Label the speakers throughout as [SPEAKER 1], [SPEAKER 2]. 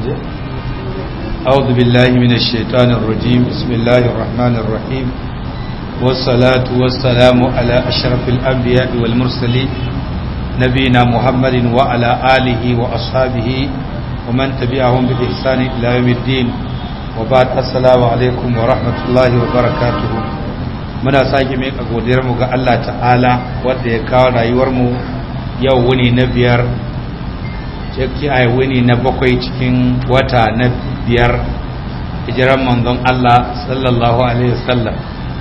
[SPEAKER 1] أعوذ بالله من الشيطان الرجيم بسم الله الرحمن الرحيم والصلاة والسلام على أشرف الأنبياء والمرسلين نبينا محمد وعلى آله وأصحابه ومن تبعهم بإحسان إلى يوم الدين وبعد السلام عليكم ورحمة الله وبركاته muna sake mai godiyar mu ga Allah ta'ala wanda ya kawo rayuwar mu yau wuni na biyar ciki a wuni na bakwai cikin wata na biyar hijiran manzon Allah sallallahu alaihi wasallam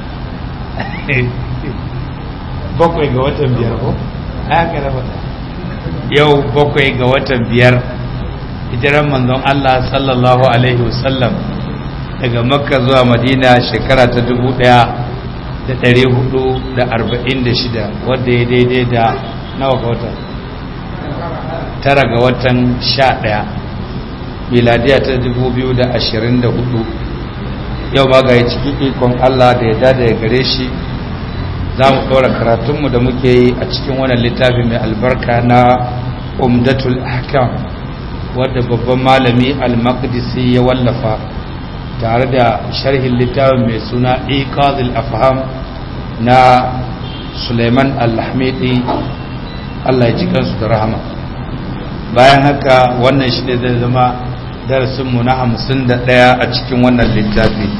[SPEAKER 1] bakwai ga watan biyar ko haka na fata yau bakwai ga watan biyar hijiran manzon Allah sallallahu alaihi wasallam daga makka zuwa madina shekara ta dubu daya da ɗari hudu da arba'in da shida wadda ya daidai da nawa ga watan tara ga watan sha ɗaya miladiya ta dubu biyu da ashirin da hudu yau ma ga cikin ikon allah da ya dada ya gare shi za mu ɗora karatunmu da muke yi a cikin wannan littafi mai albarka na umdatul ahkam wadda babban malami al-maqdisi ya wallafa tare da sharhin littafin mai suna iqazil afham na Suleiman al-Hamidi Allah ya ji kansu da rahama bayan haka wannan shi ne zai zama darasinmu na hamsin da ɗaya a cikin wannan littafi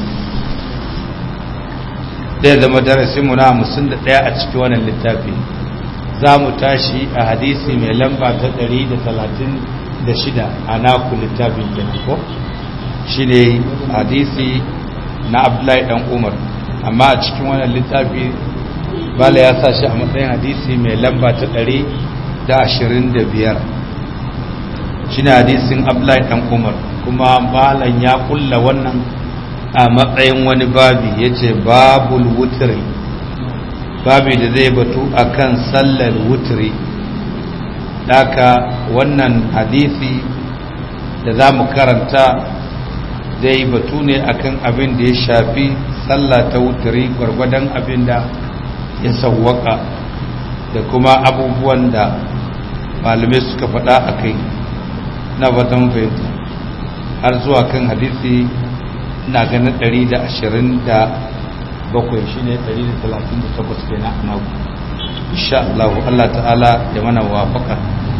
[SPEAKER 1] zai zama darasinmu na hamsin da ɗaya a cikin wannan littafi za mu tashi a hadisi mai lamba ta ɗari da talatin da shida a naku littafin kenan ko shi ne hadisi na abdullahi ɗan umar amma a cikin wannan littafi bala ya sa shi a matsayin hadisi mai lamba ta ɗari da ashirin da biyar shi ne hadisin abdullahi ɗan umar kuma balan ya kulla wannan a matsayin wani babi ya ce babul wutiri babi da zai batu a kan sallar wutiri daka wannan hadisi da za mu karanta zai batu ne akan abin da ya shafi sallah ta wutiri gwargwadon abin da ya sauwaka da kuma abubuwan da malamai suka faɗa a kai na fatan fahimta har zuwa kan hadisi na ganin 127 shi ne 138 ke na anagu insha Allah Allah ta'ala ya mana wafaka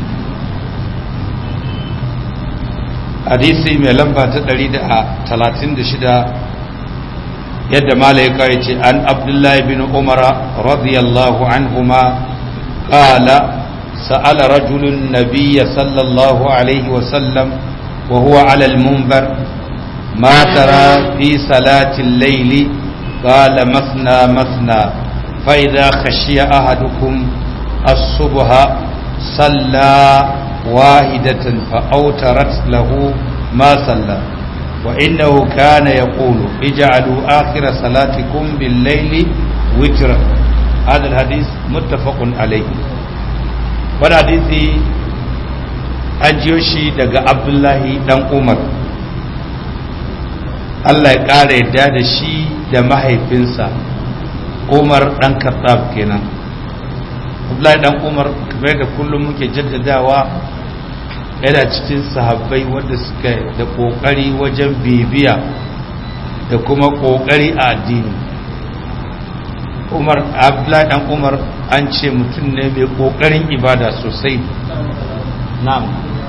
[SPEAKER 1] hadisi mai lamba ta 136 yadda malaika ya ce an abdullahi bin umara radiyallahu anhuma qala sa'ala rajulun nabiyya sallallahu alaihi wasallam wa huwa ala al-munbar ma tara fi salati al-layli qala masna masna fa idha khashiya ahadukum as-subha salla wahidatan fa awtarat lahu ma salla وإنه كان يقول اجعلوا آخر صلاتكم بالليل وترا هذا الحديث متفق عليه wani hadisi an jiyo shi daga abdullahi dan umar allah ya ƙara yadda da shi da mahaifinsa umar dan kattab kenan abdullahi dan umar kamar da kullum muke jaddadawa yana cikin sahabbai wanda suka da kokari wajen bibiya da kuma kokari a addini umar abdullahi dan umar an ce mutum ne mai kokarin ibada sosai na'am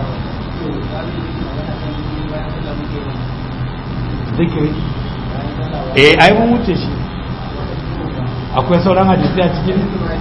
[SPEAKER 1] zikiri eh ai mun wuce shi akwai sauran hadisi a cikin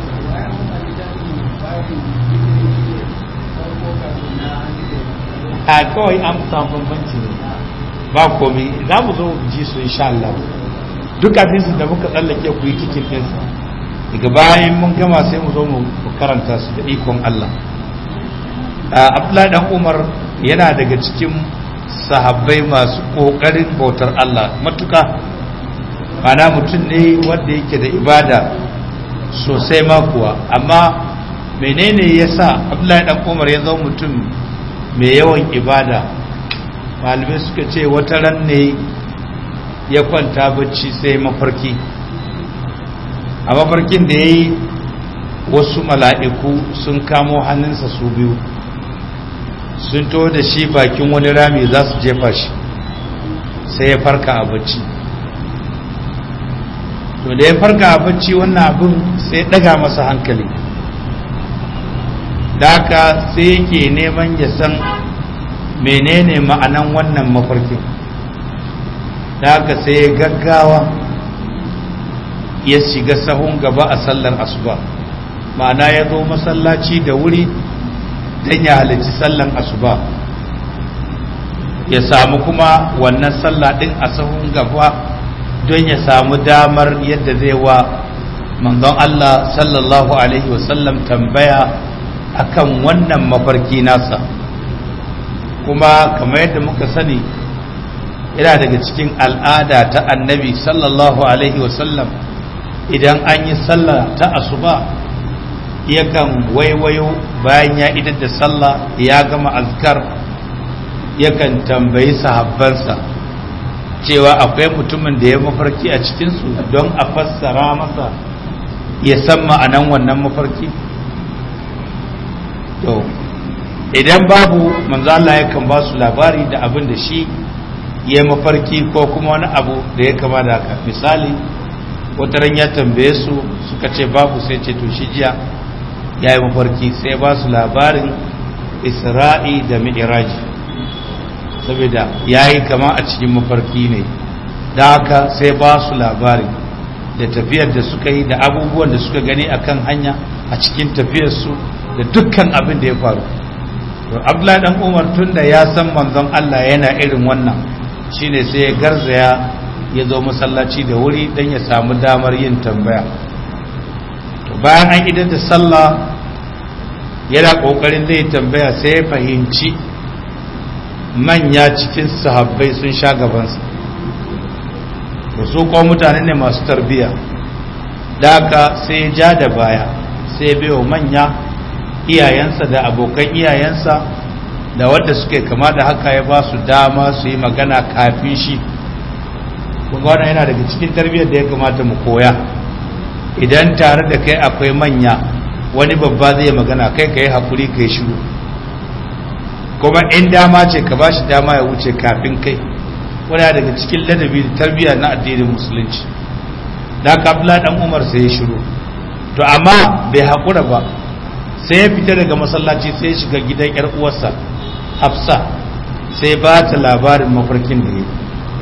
[SPEAKER 1] a kawai an samu bambanci ne ba komi za mu zo ji su insha Allah duk hadisin da muka tsallake ku yi cikin ɗinsa daga bayan mun gama sai mu zo mu karanta su da ikon Allah Abdullahi dan Umar yana daga cikin sahabbai masu kokarin bautar Allah matuka mana mutum ne wanda yake da ibada sosai ma kuwa amma menene yasa Abdullahi dan Umar ya zama mutum mai yawan ibada malamai suka ce wata ran ne ya kwanta bacci sai mafarki a mafarkin da ya yi wasu mala'iku sun kamo hannunsa su biyu sun to da shi bakin wani rami za su jefa shi sai ya farka a bacci to da ya farka a bacci wannan abin sai daga masa hankali da haka sai yake neman ya san menene ma'anan wannan mafarkin da haka sai ya gaggawa ya shiga sahun gaba a sallar asuba ma'ana ya zo masallaci da wuri don ya halarci sallar asuba ya samu kuma wannan sallah din a sahun gaba don ya samu damar yadda zai wa manzon Allah sallallahu alaihi wasallam tambaya akan wannan mafarki nasa kuma kamar yadda muka sani yana daga cikin al'ada ta annabi sallallahu alaihi wasallam idan an yi sallah ta asuba yakan waiwayo bayan ya idar da sallah ya gama azkar yakan tambayi sahabbansa cewa akwai mutumin da ya mafarki a cikinsu don a fassara masa ya san ma'anan wannan mafarki to idan babu manzo Allah yakan ba su labari da abin da shi ya mafarki ko kuma wani abu da ya kama da haka misali wataran ya tambaye su suka ce babu sai ce to shi jiya ya yi mafarki sai ba su labarin isra'i da mi'iraji saboda ya yi kama a cikin mafarki ne da haka sai ba su labari da tafiyar da suka yi da abubuwan da suka gani akan hanya a cikin tafiyarsu da dukkan abin da ya faru abdullahi dan umar tun da ya san manzon Allah yana irin wannan shine sai ya garzaya ya zo masallaci da wuri don ya samu damar yin tambaya to bayan an idar da sallah yana kokarin zai tambaya sai ya fahimci manya cikin sahabbai sun sha gabansa da su kuma mutane ne masu tarbiya da haka sai ya ja da baya sai ya biyo manya iyayensa da abokan iyayensa da wadda suke kama da haka ya ba su dama su yi magana kafin shi kuma wannan yana daga cikin tarbiyyar da ya kamata mu koya idan tare da kai akwai manya wani babba zai magana kai ka yi haƙuri ka yi shiru kuma in dama ce ka ba shi dama ya wuce kafin kai wani daga cikin ladabi da tarbiyya na addinin musulunci da ka dan umar sai ya shiru to amma bai haƙura ba sai ya fita daga masallaci sai ya shiga gidan yar uwarsa hafsa sai ba ta labarin mafarkin da ya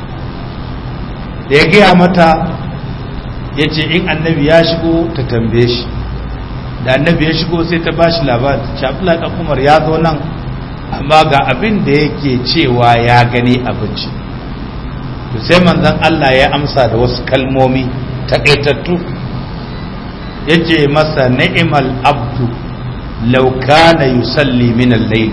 [SPEAKER 1] da ya gaya mata ya ce in annabi ya shigo ta tambaye shi da annabi ya shigo sai ta ba shi labarin shafila ɗan umar ya zo nan amma ga abin da yake cewa ya gani abinci to sai manzon Allah ya amsa da wasu kalmomi takaitattu ya ce masa ni'imal abdu law kana yusalli min al-layl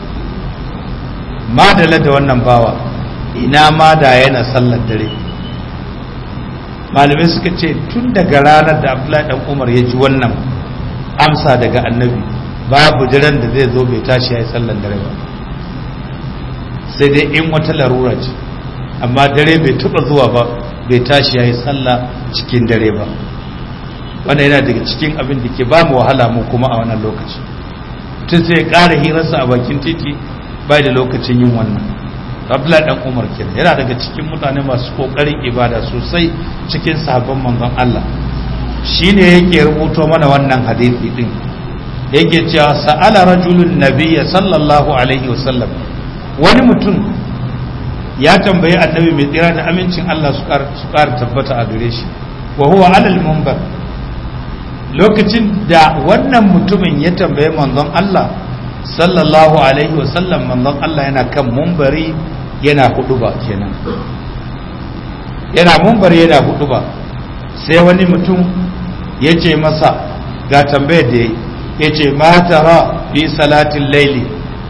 [SPEAKER 1] madala da wannan bawa ina ma da yana sallar dare malamai suka ce tun daga ranar da abdullahi dan umar ya ji wannan amsa daga annabi babu daren da zai zo bai tashi ya yi sallar dare ba sai dai in wata larura ce amma dare bai taba zuwa ba bai tashi ya yi sallah cikin dare ba wannan yana daga cikin abin da ke ba mu wahala mu kuma a wannan lokaci tun sai ya ƙara hirarsa a bakin titi bai da lokacin yin wannan abdullahi dan umar kenan yana daga cikin mutane masu kokarin ibada sosai cikin sahabban manzon Allah shine yake rubuto mana wannan hadisi din yake cewa sa'ala rajulun nabiyya sallallahu alaihi wasallam wani mutum ya tambayi annabi mai tsira da amincin Allah su ƙara tabbata a gare shi wa huwa alal munbar lokacin da wannan mutumin ya tambaye manzon Allah sallallahu alaihi wasallam manzon Allah yana kan mumbari yana hudu ba kenan yana mumbari yana hudu ba sai wani mutum ya ce masa ga tambayar da ya ce matara fi salatin laili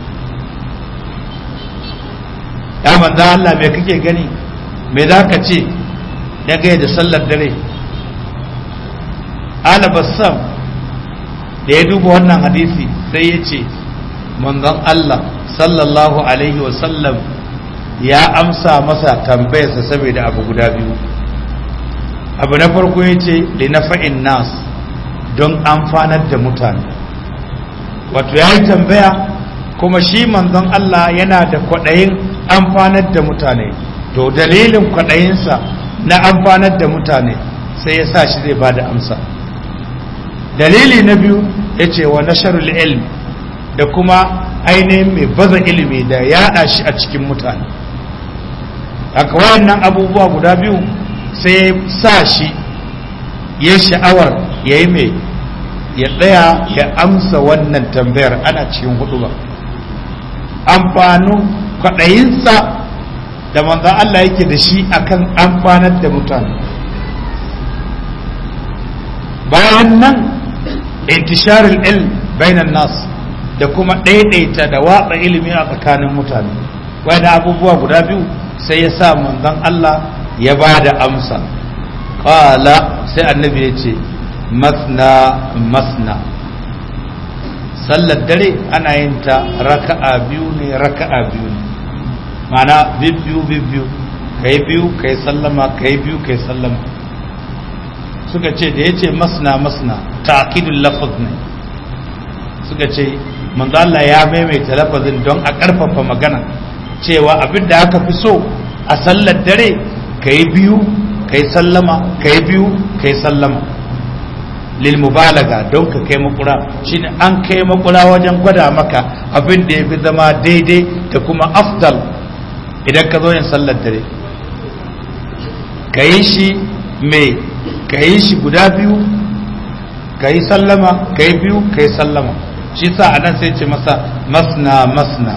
[SPEAKER 1] ya manzan Allah mai kake gani mai za ka ce dangane da sallar dare ala bassam da ya duba wannan hadisi sai ya ce manzon Allah sallallahu alaihi wasallam ya amsa masa tambayarsa saboda abu guda biyu abu na farko ya ce linafa'in nas don amfanar da mutane wato ya yi tambaya kuma shi manzon Allah yana da kwaɗayin amfanar da mutane to dalilin kwaɗayinsa na amfanar da mutane sai ya sa shi zai ba da amsa dalili na biyu ya ce wa nasharul ilm da kuma ainihin mai baza ilimi da yaɗa shi a cikin mutane haka wayannan abubuwa guda biyu sai sa shi ya sha'awar ya yi mai ya tsaya ya amsa wannan tambayar ana cikin hudu ba amfanin kwaɗayinsa da manzan Allah yake da shi akan amfanar da mutane bayan nan intisharul ilm bainan nas da kuma ɗaiɗaita da watsa ilimi a tsakanin mutane wani abubuwa guda biyu sai ya sa manzon Allah ya ba da amsa ƙala sai annabi ya ce masna masna sallar dare ana yin ta raka'a biyu ne raka'a biyu ne ma'ana bibbiyu bibbiyu kai biyu kai sallama kai biyu kai sallama suka ce da ya ce masna masna ta'kidul lafaz ne suka ce manzo Allah ya maimaita lafazin don a ƙarfafa magana cewa abin da aka fi so a sallar dare kai biyu kai sallama kai biyu kai sallama lil mubalaga don ka kai makura shine an kai makura wajen gwada maka abin da ya fi zama daidai da kuma afdal idan ka zo yin sallar dare ka yi shi mai ka yi shi guda biyu ka yi sallama ka yi biyu ka yi sallama shi sa a nan sai ce masa masna masna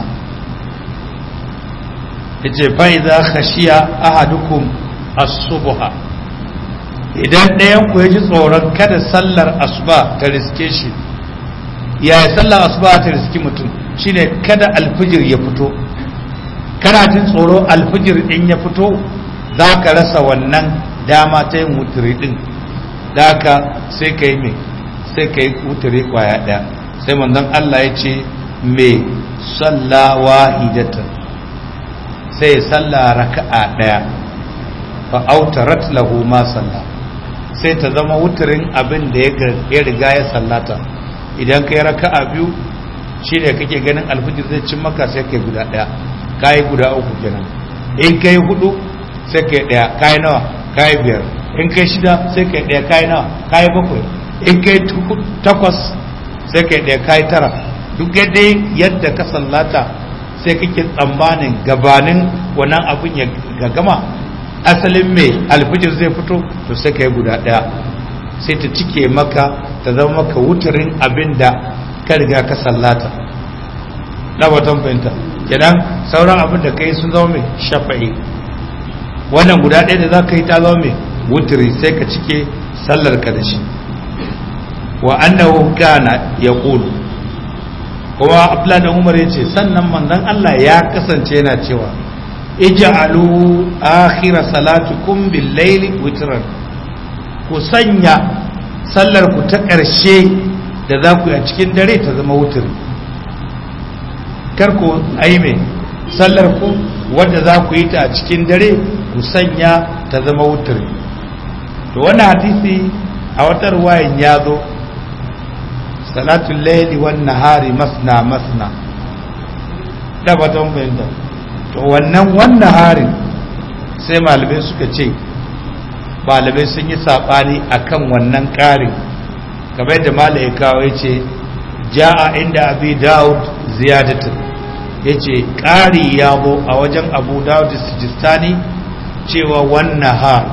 [SPEAKER 1] ya ce bai za khashiya ahadukum as-subha idan ɗayan ku ya ji tsoron kada sallar asuba ta riske shi yaya sallar asuba ta riski mutum shine kada alfijir ya fito kana jin tsoro alfijir in ya fito za ka rasa wannan dama ta yin wuturi din da haka sai ka yi mai sai ka yi wuturi kwaya ɗaya sai manzon Allah ya ce mai salla wahidatan sai ya salla raka'a ɗaya fa autarat lahu ma salla sai ta zama wuturin abin da ya riga ya sallata idan ka yi raka'a biyu shi ne kake ganin alfijir zai cin maka sai kai guda ɗaya kayi guda uku kenan in kai hudu sai kai ɗaya kayi nawa kayi biyar in kai shida sai kai ɗaya kayi nawa kayi bakwai in kai takwas sai kai ɗaya kayi tara duk yadda yadda ka sallata sai kake tsammanin gabanin wannan abin ya gama asalin mai alfijir zai fito to sai kai guda ɗaya sai ta cike maka ta zama maka wuturin abin da ka riga ka sallata na watan fahimta kenan sauran abin da kai sun zama mai shafa'i wannan guda ɗaya da za ka yi ta zama mai wuturi sai ka cike sallar ka da shi wa annahu kana ya ƙulu kuma abdullahi da umar ya ce sannan manzon Allah ya kasance yana cewa ij'alu akhira salatukum bil layli witran ku sanya sallar ku ta ƙarshe da za ku yi a cikin dare ta zama wuturi kar ku aime sallar ku wadda za ku yi ta a cikin dare ku sanya ta zama wuturi to wannan hadisi a wata ruwayan ya zo salatul laili wan nahari masna masna da batun bayyana to wannan wan nahari sai malamai suka ce malamai sun yi sabani akan wannan ƙarin kamar da malai kawo ya ce ja'a inda abi daud ziyadatu ya ce ƙari ya bo a wajen abu daud sijistani cewa wannan har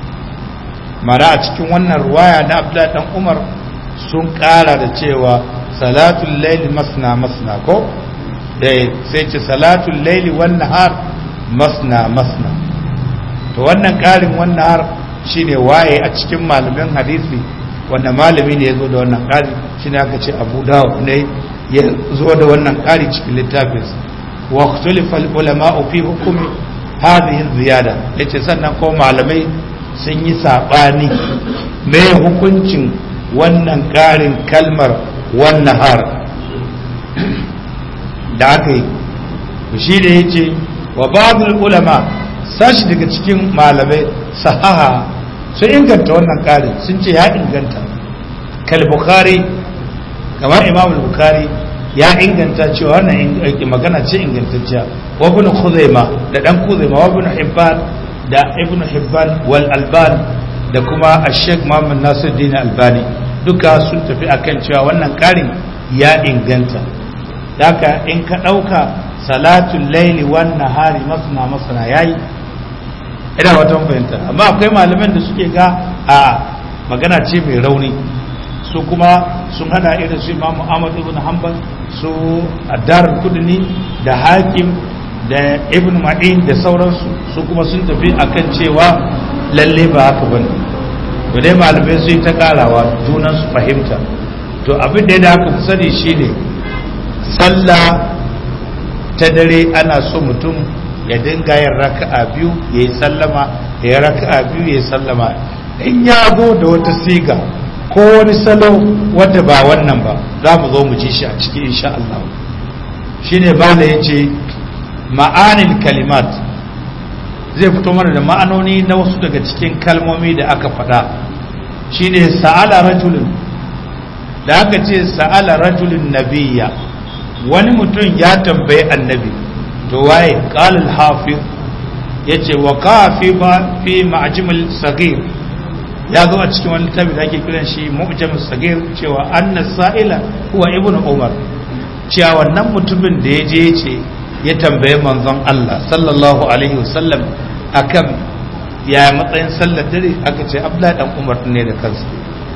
[SPEAKER 1] mara a cikin wannan ruwaya na abdullahi dan umar sun ƙara da cewa salatul laili masna masna ko da sai ce salatul laili wannan har masna masna to wannan ƙarin wannan har shine waye a cikin malamin hadisi wanda malami ne ya zo da wannan ƙari shine aka ce abu dawud ne ya zo da wannan ƙari cikin littafinsa wa ikhtulifa al-ulama fi hukmi hadhihi ziyada yace sannan ko malamai sun yi sabani me hukuncin wannan ƙarin kalmar wannan har da aka yi shi da yace wa ba'dul ulama sashi daga cikin malamai sahaha sun inganta wannan ƙarin sun ce ya inganta kal bukhari kamar imam bukhari ya inganta cewa wannan magana ce ingantacciya wa ibn khuzaima da dan khuzaima wa ibn hibban da ibn hibban wal alban da kuma ash-sheikh muhammad nasiruddin albani duka sun tafi akan cewa wannan karin ya inganta haka in ka dauka salatul laili wan nahari masna masna yayi ina wata fahimta amma akwai malaman da suke ga a magana ce mai rauni su kuma sun hada irin su imamu ahmad ibn hanbal su addar kudini da hakim da ibn ma'in da sauransu su kuma sun tafi akan cewa lalle ba haka bane to dai malamai su yi ta karawa junan su fahimta to abin da ya aka fi sani shine sallah ta dare ana so mutum ya dinga yin raka'a biyu ya yi sallama ya yi raka'a biyu ya yi sallama in ya zo da wata siga ko wani salo wanda ba wannan ba za mu zo mu ji shi a ciki insha Allah shine bala yace ma'anil kalimat zai fito mana da ma'anoni na wasu daga cikin kalmomi da aka faɗa shine sa'ala rajulun da aka ce sa'ala rajulun nabiyya wani mutum ya tambayi annabi to waye qala al-hafiz yace wa qafi ba fi ma'jamil saghir ya zo a cikin wani littafi da ake kiran shi mu'jam sagir cewa anna sa'ila huwa ibnu umar cewa wannan mutumin da ya je ce ya tambaye manzon Allah sallallahu alaihi wasallam akan ya matsayin sallar dare aka ce abdullahi dan umar ne da kansa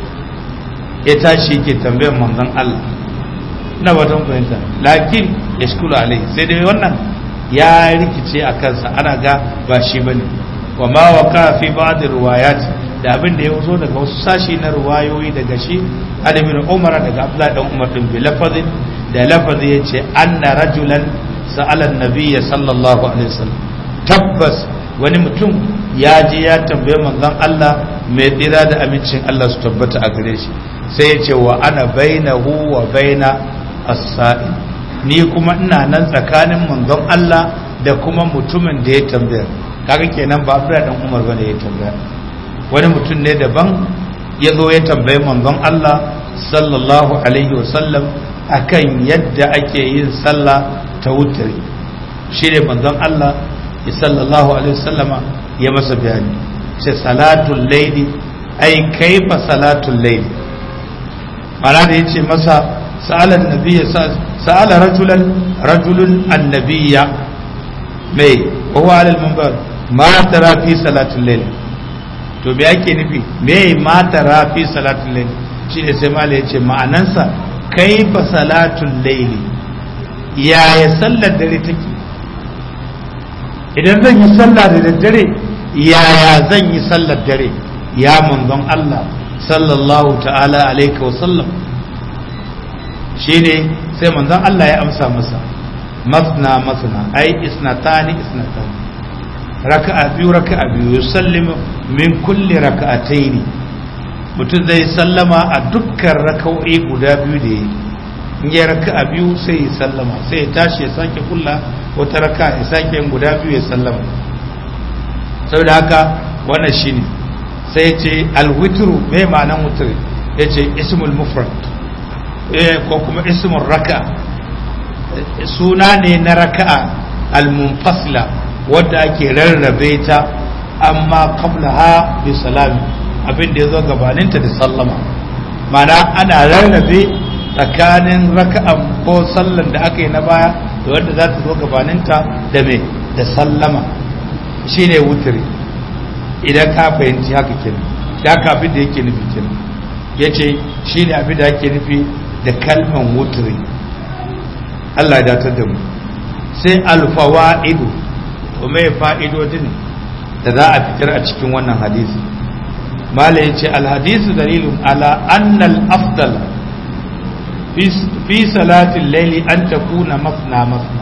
[SPEAKER 1] ya tashi yake tambayar manzon Allah na watan fahimta lakin yashkulu alaihi sai dai wannan ya rikice a kansa ana ga ba shi bane wa ma waka fi ba'd riwayat da abin da ya zo daga wasu sashi na ruwayoyi daga shi alimin umar daga abdullahi dan umar din bi lafazin da lafazi ya ce anna rajulan sa'alan nabiyya sallallahu alaihi wasallam tabbas wani mutum ya je ya tambaye manzon Allah mai tsira da amincin Allah su tabbata a gare shi sai ya ce wa ana bainahu wa baina as-sa'il ni kuma ina nan tsakanin manzon Allah da kuma mutumin da ya tambaya kaga kenan ba Abdullahi dan Umar bane ya tambaya wani mutum ne daban ya zo ya tambayi manzon Allah sallallahu alaihi wasallam akan yadda ake yin sallah ta wutari shi ne manzon Allah ya sallallahu alaihi wasallama ya masa bayani ce salatul laili ai kaifa salatul laili mana da yace masa sa'alan nabiyya sa'ala rajulan rajulun annabiyya mai wa huwa alal minbar ma tara fi salatul laili to me ake nufi me mata rafi salatul layl shine sai mala yace ma'anansa kaifa salatul layl yaya sallar dare take idan zan yi sallah da daddare yaya zan yi sallar dare ya manzon Allah sallallahu ta'ala alaihi wa sallam shine sai manzon Allah ya amsa masa masna masna ai isnatani isnatani raka'a biyu raka'a biyu yusallimu min kulli raka'ataini mutum zai sallama a dukkan raka'o'i guda biyu da yi in ya raka'a biyu sai ya sallama sai ya tashi ya sake kulla wata raka'a ya sake yin guda biyu ya sallama saboda haka wannan shine sai ya ce alwitru mai ma'anan wutri ya ce ismul mufrad ko kuma ismul raka'a suna ne na raka'a al-munfasila wadda ake rarrabe ta amma qabla ha bi salami abin da ya zo gabaninta da sallama mana ana rarrabe tsakanin raka'an ko sallan da aka yi na baya da wadda za ta zo gabaninta da me da sallama shine wutiri idan ka fahimci haka kenan da haka abin da yake nufi kenan yace shine abin da yake nufi da kalman wutiri Allah ya datar da mu sai alfawaidu kuma ya fa'idodin da za a fitar a cikin wannan hadisi mala ya ce alhadisu dalilun ala annal afdal fi salatin laili an ta kuna masna masna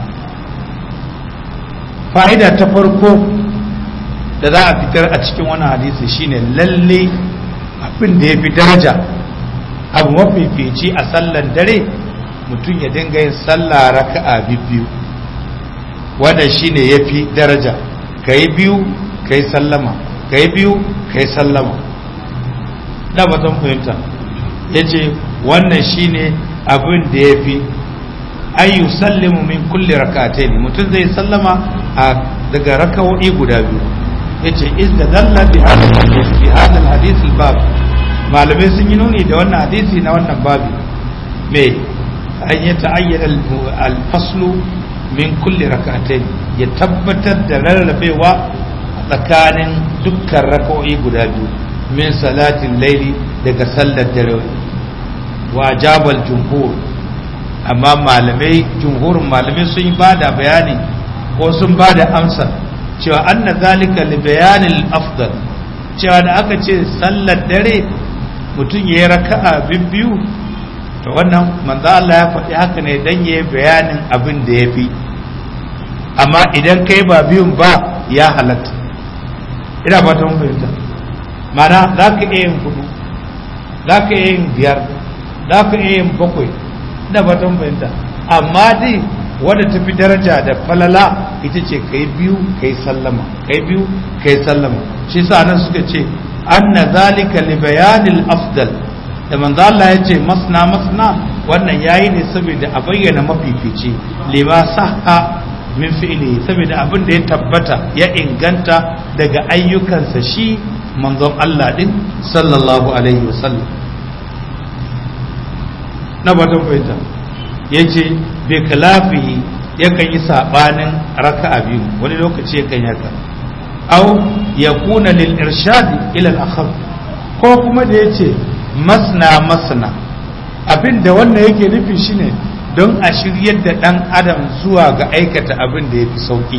[SPEAKER 1] fa'ida ta farko da za a fitar a cikin wannan hadisi shine lalle abin da ya fi daraja abu mafifici a sallan dare mutum ya dinga yin sallah raka'a biyu wanda shine ya fi daraja ka yi biyu ka yi sallama ka yi biyu ka yi sallama da batun fahimta ya ce wannan shine abin da ya fi ay yusallimu min kulli rak'atayn mutum zai sallama a daga raka'o'i guda biyu yace istadalla bi hadith bi hadha al-hadith al-bab malamai sun yi nuni da wannan hadisi na wannan babi me an yi ta'ayyana al-faslu min kulli rak'atayn ya tabbatar da rarrabewa tsakanin dukkan raka'o'i guda biyu min salatin laili daga sallar dare wa jabal jumhur amma malamai jumhurin malamai sun yi bada bayani ko sun bada amsa cewa anna zalika li bayanil afdal cewa da aka ce sallar dare mutum ya yi raka'a biyu to wannan manzo Allah ya faɗi haka ne dan yayi bayanin abin da yafi amma idan kai ba biyun ba ya halatta ina ba ta mun fahimta mana za ka iya yin hudu za ka iya yin biyar za ka iya yin bakwai ina ba ta mun fahimta amma dai wadda ta fi daraja da falala ita ce kai biyu kai sallama kai biyu kai sallama shi sa nan suka ce anna zalika li bayanil afdal da manzo Allah ya ce masna masna wannan yayi ne saboda a bayyana mafifici lima sahha min fi'li saboda abin da ya tabbata ya inganta daga ayyukansa shi manzon Allah din sallallahu alaihi wasallam na batun fahimta yace bi khilafihi yakan yi sabanin raka'a biyu wani lokaci yakan yaka aw yakuna lil irshad ila al akhar ko kuma da yace masna masna abin da wannan yake nufi shine don a shiryar da dan adam zuwa ga aikata abin da yafi sauki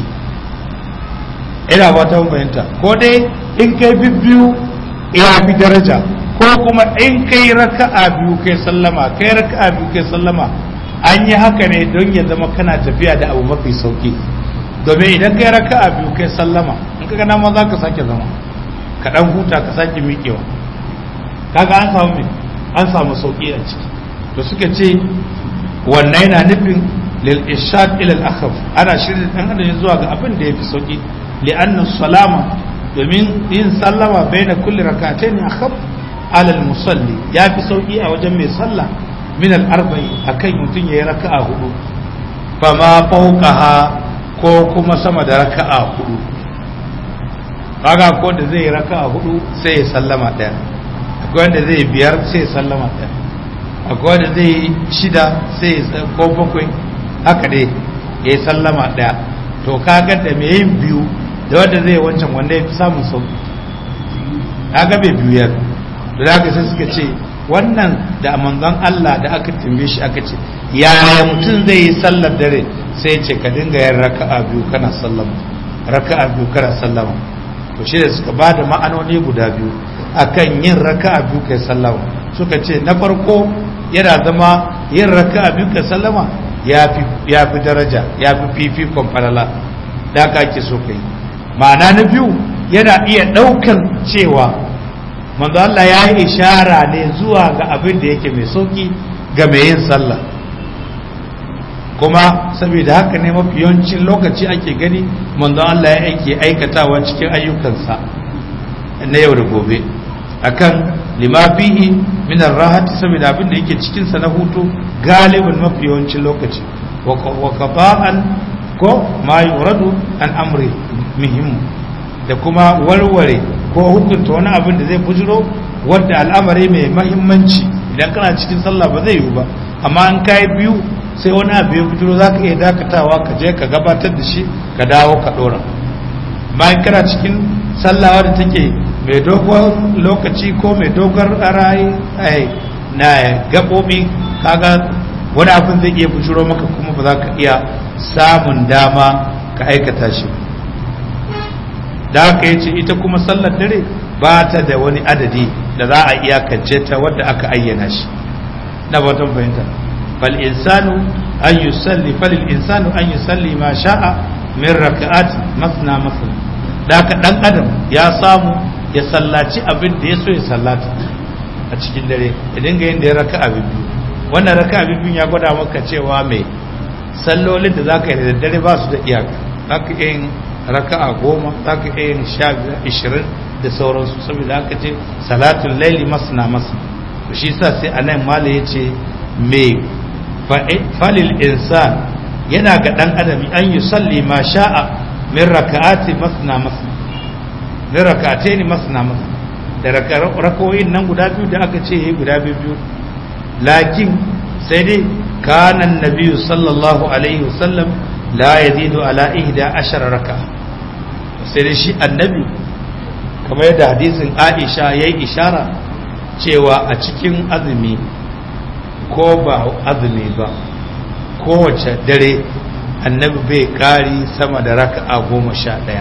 [SPEAKER 1] ina ba ta bayanta ko dai in kai bibbiyu ya fi daraja ko kuma in kai raka'a biyu kai sallama kai raka'a biyu kai sallama an yi haka ne don ya zama kana tafiya da abu mafi sauki domin idan kai raka'a biyu kai sallama in ka gana ma za ka sake zama ka dan huta ka sake miƙewa kaga an samu me an samu sauki a ciki to suka ce wannan yana nufin lil ishad ila al akhaf ana shirin dan adam zuwa ga abin da yafi sauki li anna salama domin yin sallama baina kulli rak'atayn akhaf ala al musalli yafi sauki a wajen mai sallah min al arba'i akan mutum yayi raka'a hudu fama fawqaha ko kuma sama da raka'a hudu kaga ko da zai raka'a hudu sai ya sallama daya akwai wanda zai biyar sai ya sallama daya akwai wanda zai shida sai ya ko bakwai haka dai ya yi sallama daya to kaga da mai yin biyu da wanda zai wancan wanda ya fi samun sauki kaga bai biyu yar da haka sai suka ce wannan da manzon Allah da aka tambaye shi aka ce yaya mutum zai yi sallar dare sai ya ce ka dinga yin raka'a biyu kana sallama raka'a biyu kana sallama to shi da suka bada ma'anoni guda biyu akan yin raka'a biyu kai sallama suka ce na farko yana zama yin raka'a biyu kai sallama ya fi daraja ya fi fifikon falala da aka ake so kai ma'ana na biyu yana iya ɗaukan cewa manzo Allah ya yi ishara ne zuwa ga abin da yake mai sauki ga mai yin sallah kuma saboda haka ne mafi yawancin lokaci ake gani manzo Allah ya aike aikatawa cikin ayyukansa na yau da gobe akan lima fihi min ar-rahati saboda abin da yake cikin sa na hutu galibin mafi yawancin lokaci wa qada'an ko ma yuradu an amri muhimmu da kuma warware ko hukunta wani abin da zai bujiro wadda al'amari mai mahimmanci idan kana cikin sallah ba zai yiwu ba amma an kai biyu sai wani abu ya bujiro za ka iya dakatawa ka je ka gabatar da shi ka dawo ka dora bayan kana cikin sallah wadda take mai dogon lokaci ko mai dogon rayi na gaɓoɓi kaga wani abin zai iya bujiro maka kuma ba za ka iya samun dama ka aikata shi da haka ya ce ita kuma sallar dare ba ta da wani adadi da za a iyakance ta wadda aka ayyana shi na batun fahimta fal insanu an yusalli fal insanu an yusalli ma sha'a min raka'at masna masna da haka dan adam ya samu ya sallaci abin da ya so ya sallata a cikin dare ya dinga yin da ya raka'a biyu wannan raka'a biyu ya gwada maka cewa mai sallolin da zaka yi da daddare ba su da iyaka zaka yin raka'a goma za ka iya yin sha ishirin da sauransu saboda aka ce salatun laili masna masna to shi sa sai a nan mala ya ce me falil insan yana ga dan adami an yi salli ma sha'a min raka'ati masna masna min raka'ataini masna masna da rakawoyin nan guda biyu da aka ce yi guda biyu lakin sai dai kana annabi sallallahu alaihi wasallam la yazidu ala ihda ashara raka'a sai dai shi annabi kamar yadda hadisin Aisha yayi ishara cewa a cikin azumi ko ba azumi ba kowace dare annabi bai kari sama da raka'a goma sha ɗaya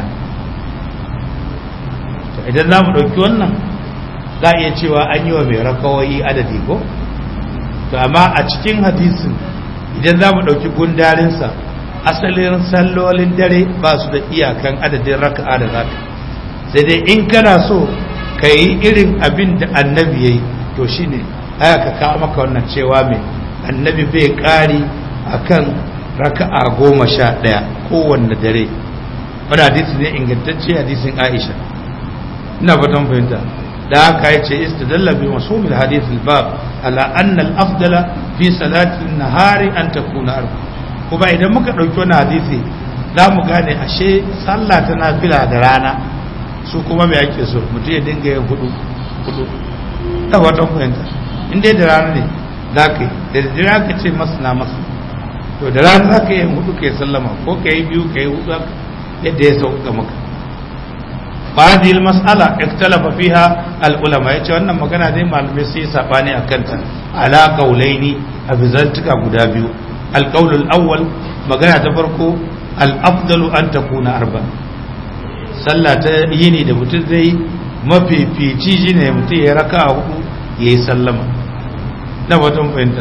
[SPEAKER 1] idan za mu ɗauki wannan za a iya cewa an yi wa mai rakawai adadi ko to amma a cikin hadisin idan za mu ɗauki gundarinsa asalin sallolin dare ba su da iyakan adadin raka'a da zaka sai dai in kana so ka yi irin abin da annabi ya yi to shine aya ka kawo maka wannan cewa mai annabi bai ƙari akan raka'a goma sha ɗaya kowanne dare wani hadisi ne ingantacce hadisin aisha ina fatan fahimta da haka ya ce istidalla bi masumil hadith al-bab ala anna al-afdala fi salati nahari an takuna arba kuma idan muka dauki wannan hadisi za mu gane ashe sallah ta nafila da rana su kuma me ake so mutum ya dinga yin hudu hudu da fatan fahimta in dai da rana ne za ka yi da dare aka ce masana masu to da rana za ka yi hudu ka yi sallama ko ka yi biyu ka yi hudu yadda ya sauka maka فهذه المسألة اختلف فيها العلماء yace wannan magana dai malamai sai sabani akan ta ala qaulaini abizantuka guda biyu alqaul alawwal magana ta farko al-afdalu an takuna arba sallah ta yini da mutum zai mafifici shine mutum ya raka hudu yayi sallama na watan fahimta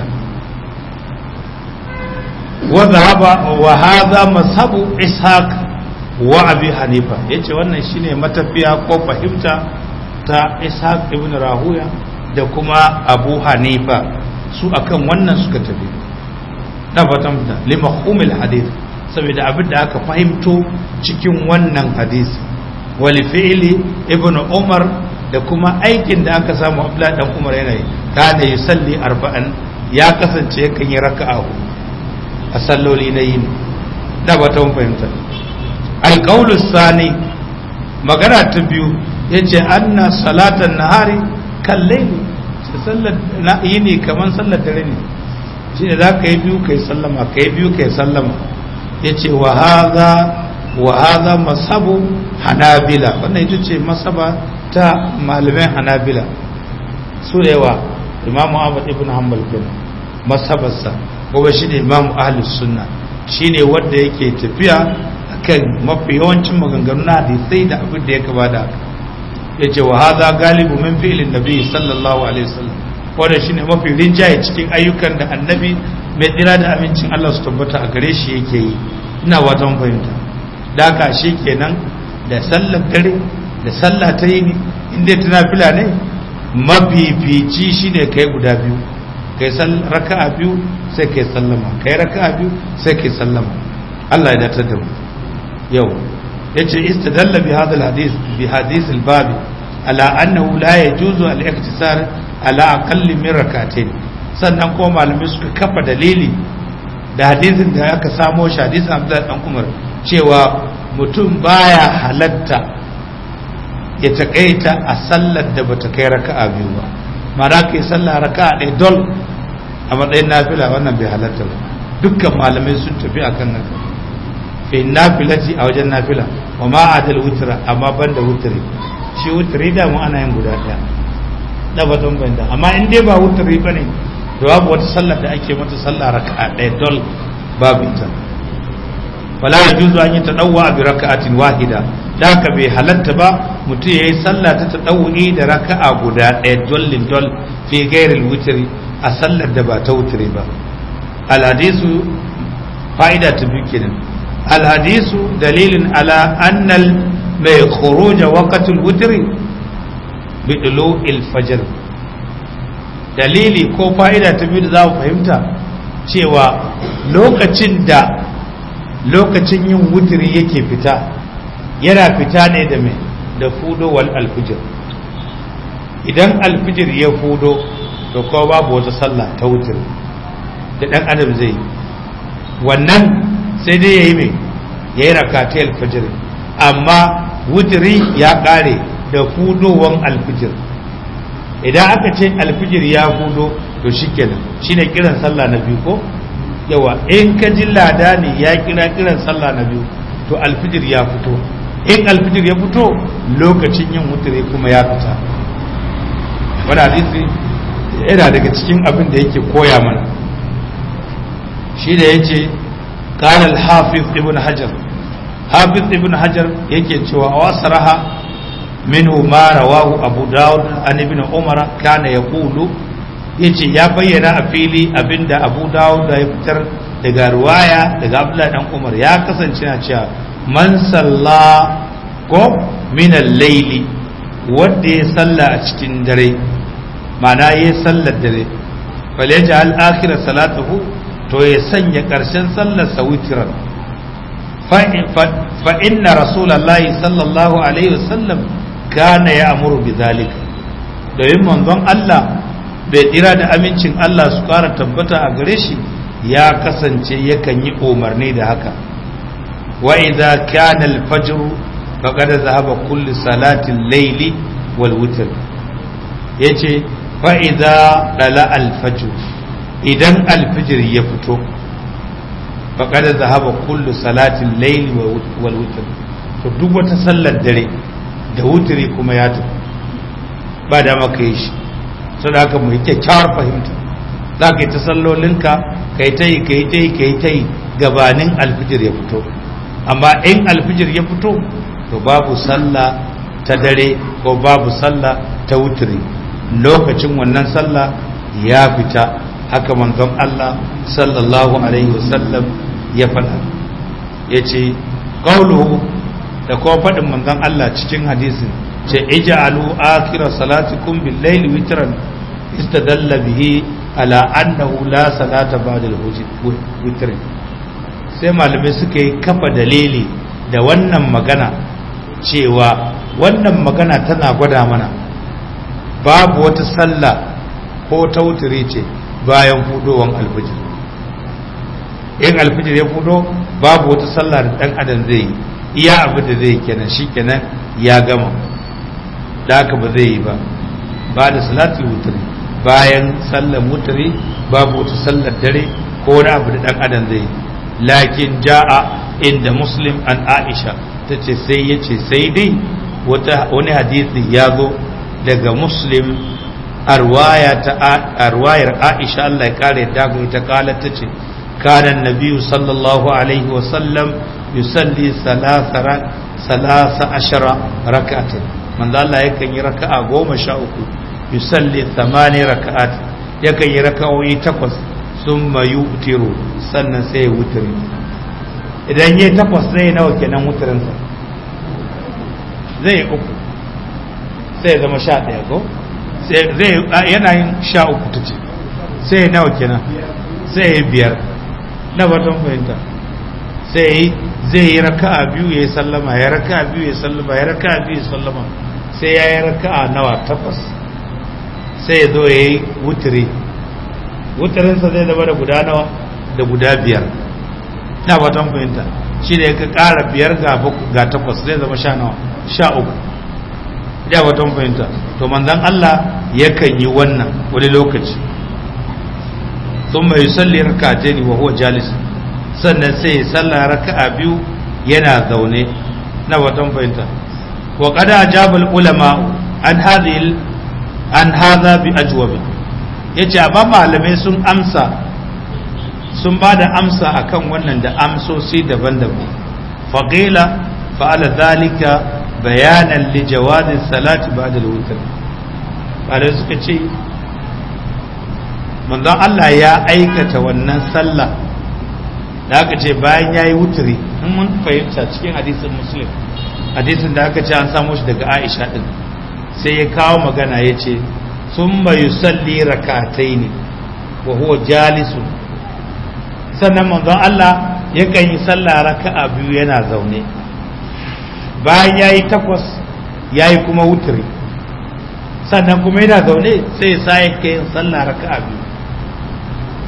[SPEAKER 1] wa dhahaba wa hadha mazhabu ishaq wa abi hanifa ya ce wannan shine matafiya ko fahimta ta ishaq ibn rahuya da kuma abu hanifa su akan wannan suka tafi na fatan fita lima humil hadith saboda abin da aka fahimto cikin wannan hadisi wali fi'ili ibn umar da kuma aikin da aka samu abla dan umar yana yi kana yusalli arba'an ya kasance kan yi raka'a a salloli na yini na fatan fahimta alƙaulus sani magana ta biyu ya ce anna salatan nahari kalle ne sallar yi ne kamar sallar dare ne shi ne za ka yi biyu ka yi sallama ka yi biyu ka yi sallama ya ce wa haza masabu hanabila wannan ita ce masaba ta malamai hanabila su da yawa imamu ahmad ibn hanbal kenan masabarsa kuma shi ne imamu ahlus sunna shi ne wanda yake tafiya kan mafi yawancin maganganu na hadisai da abin da ya kaba da haka ya ce wa haza galibu min fi'ilin nabi sallallahu alaihi wasallam wanda shine mafi rinjaye cikin ayyukan da annabi mai tsira da amincin Allah su tabbata a gare shi yake yi ina watan fahimta da haka shi kenan da sallar dare da sallah ta yi inda tana fila ne mafifici shine kai guda biyu kai raka'a biyu sai kai sallama kai raka'a biyu sai kai sallama Allah ya datar da mu yau yace istadalla bi hadha alhadith bi hadith albab ala annahu la yajuzu al-iktisar ala aqall min rak'atayn sannan ko malamai suka kafa dalili da hadisin da aka samo shi hadisin Abdullah dan Umar cewa mutum baya halatta ya takaita a sallar da bata kai raka'a biyu ba mara kai sallah raka'a ɗaya dol a matsayin nafila wannan bai halatta ba dukkan malamai sun tafi akan nan fi nafilati a wajen nafila wa ma adal wutra amma banda wutri shi wutri da mu ana yin guda daya da batun banda amma in dai ba wutri bane to babu wata sallar da ake mata sallah raka'a daya dol babu ita wala yajuzu an yatadawwa bi raka'atin wahida da haka bai halatta ba mutum yayi sallah ta tadawwi da raka'a guda daya dollin dol fi ghairil wutri a sallar da ba ta wutri ba al hadisu fa'ida ta biyu kenan الحديث دليل على أن خروج وقت الوتر بطلوع الفجر dalili ko fa'ida ta biyu da za mu fahimta cewa lokacin da lokacin yin wutiri yake fita yana fita ne da mai da fudo wal alfijir idan alfijir ya fudo to ko babu wata sallah ta wutiri da ɗan adam zai yi wannan sai dai ya yi mai ya yi rakatai alfajir amma wutiri ya ƙare da fudowan alfijir idan aka ce alfijir ya fudo to shi kenan shi ne kiran sallah na biyu ko yawa in ka ji lada ne ya kira kiran sallah na biyu to alfijir ya fito in alfijir ya fito lokacin yin wutiri kuma ya fita wani hadisi yana daga cikin abin da yake koya mana shi da ya ce ƙanar hafiz ibn hajar hafiz ibn hajar yake cewa a wasu raha minhu ma rawahu abu dawud an ibn umar kana ya kulu ya ce ya bayyana a fili abinda abu dawud ya fitar daga ruwaya daga abdullahi dan umar ya kasance na cewa man salla ko minal laili wanda ya salla a cikin dare ma'ana ya sallar dare faleja al'akira salatuhu to ya sanya ƙarshen sallar sa witiran fa inna rasulallahi sallallahu alaihi wasallam kana ya amuru bi zalika domin manzon Allah bai tsira da amincin Allah su ƙara tabbata a gare shi ya kasance yakan yi umarni da haka wa idza kana al-fajr faqad zahaba kullu salati al-layli wal witr yace fa idza dala al-fajr idan al-fajr ya fito faqad zahaba kullu salati al-layli wal witr to duk wata sallar dare da wutiri kuma ya tafi ba da maka yi shi saboda haka mu yi kyakkyawar fahimta za ka yi ta sallolinka ka yi ta yi ka yi ta yi ka yi ta yi gabanin alfijir ya fito amma in alfijir ya fito to babu sallah ta dare ko babu sallah ta wutiri lokacin wannan sallah ya fita haka manzon Allah sallallahu alaihi wasallam ya faɗa ya ce ƙauluhu da kuma faɗin manzon Allah cikin hadisin ce ija'alu akhira salatikum bil layli witran istadalla bihi ala annahu la salata ba'da al-witr sai malamai suka yi kafa dalili da wannan magana cewa wannan magana tana gwada mana babu wata sallah ko ta wutiri ce bayan fudowan alfijir in alfijir ya fudo babu wata sallah da dan adam zai yi iya abu da zai kenan shi kenan ya gama da haka ba zai yi ba ba da salatul wutri bayan sallar wutri babu wata sallar dare ko wani abu da dan adam zai yi lakin ja'a inda muslim an aisha ta ce sai ya ce sai dai wani hadisi ya zo daga muslim arwayar aisha Allah ya kare dago ita kalar ta ce kanan nabiyu sallallahu alaihi wasallam yusalli salasa ashara raka'atin manzo Allah yakan yi raka'a goma sha uku yusalli thamani raka'at yakan yi raka'o'i takwas summa yutiru sannan sai ya wutiri idan yayi takwas zai nawa kenan wutirin sa zai uku sai ya zama sha ɗaya ko sai zai yana yin sha uku ta ce sai ya nawa kenan sai ya biyar na batun fahimta sai zai yi raka'a biyu ya yi sallama ya raka'a biyu ya sallama ya raka'a biyu ya sallama sai ya yi raka'a nawa takwas sai ya zo ya yi wutiri wutirinsa zai zama da guda nawa da guda biyar na fatan fahimta shi da ya ka ƙara biyar ga takwas zai zama sha nawa sha uku ya fatan fahimta to manzan Allah yakan yi wannan wani lokaci sun mai salli raka'a ne wa huwa jalis sannan sai ya salla raka'a biyu yana zaune na watan fahimta wa qada ajabal ulama an hadhihi an hadha bi ajwabi yace amma malamai sun amsa sun ba da amsa akan wannan da amsosi daban-daban faqila fa'ala dhalika bayanan li jawazi salati ba'da al-witr bare suka ce manzon Allah ya aikata wannan sallah da aka ce bayan ya yi wuturi in mun fahimta cikin hadisin muslim hadisin da aka ce an samu shi daga aisha din sai ya kawo magana ya ce sun mayu salli rakatai ne wa huwa jalisu sannan manzon Allah yakan yi sallah raka'a biyu yana zaune bayan ya yi takwas ya yi kuma wuturi sannan kuma yana zaune sai ya sa yin sallah raka'a biyu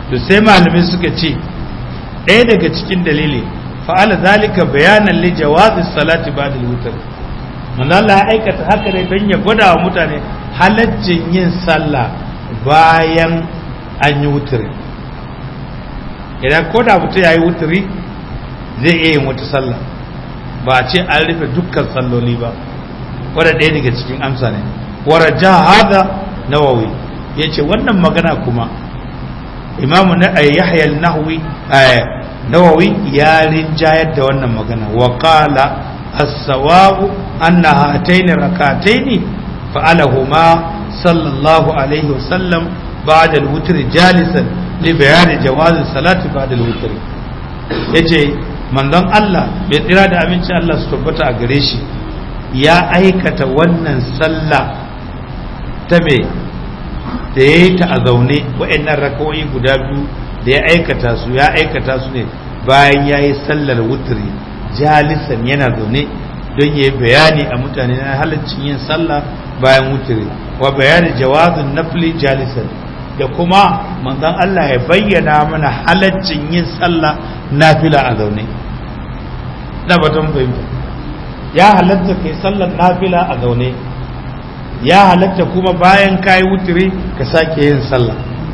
[SPEAKER 1] to sai malamai suka ce ɗaya daga cikin dalili fa'ala zalika bayanan li jawazi salati ba'da al-witr manzo Allah ya aikata haka ne don ya gwada wa mutane halaccin yin sallah bayan an yi wuturi idan ko da mutum ya yi wuturi zai iya yin wata sallah ba a ce an rufe dukkan salloli ba wadda ɗaya daga cikin amsa ne waraja hada nawawi ya ce wannan magana kuma imamu na yahya nahwi nawawi ya rinjayar da wannan magana wa qala as-sawabu anna hataini rakataini fa'alahuma sallallahu alaihi wasallam ba'da al-witr jalisan li bayani jawaz salati ba'da al-witr yace manzon Allah bai tsira da aminci Allah su tabbata a gare shi ya aikata wannan sallah ta me da ya yi ta a zaune wa'annan rakawai guda biyu da ya aikata su ya aikata su ne bayan ya yi sallar wuturi jalisan yana zaune don ya yi bayani a mutane na halaccin yin sallah bayan wuturi wa bayani jawazin nafli jalisan da kuma manzon Allah ya bayyana mana halaccin yin sallah nafila a zaune na batun fahimta ya halatta kai sallar nafila a zaune ya halatta kuma bayan kayi wuturi ka sake yin sallah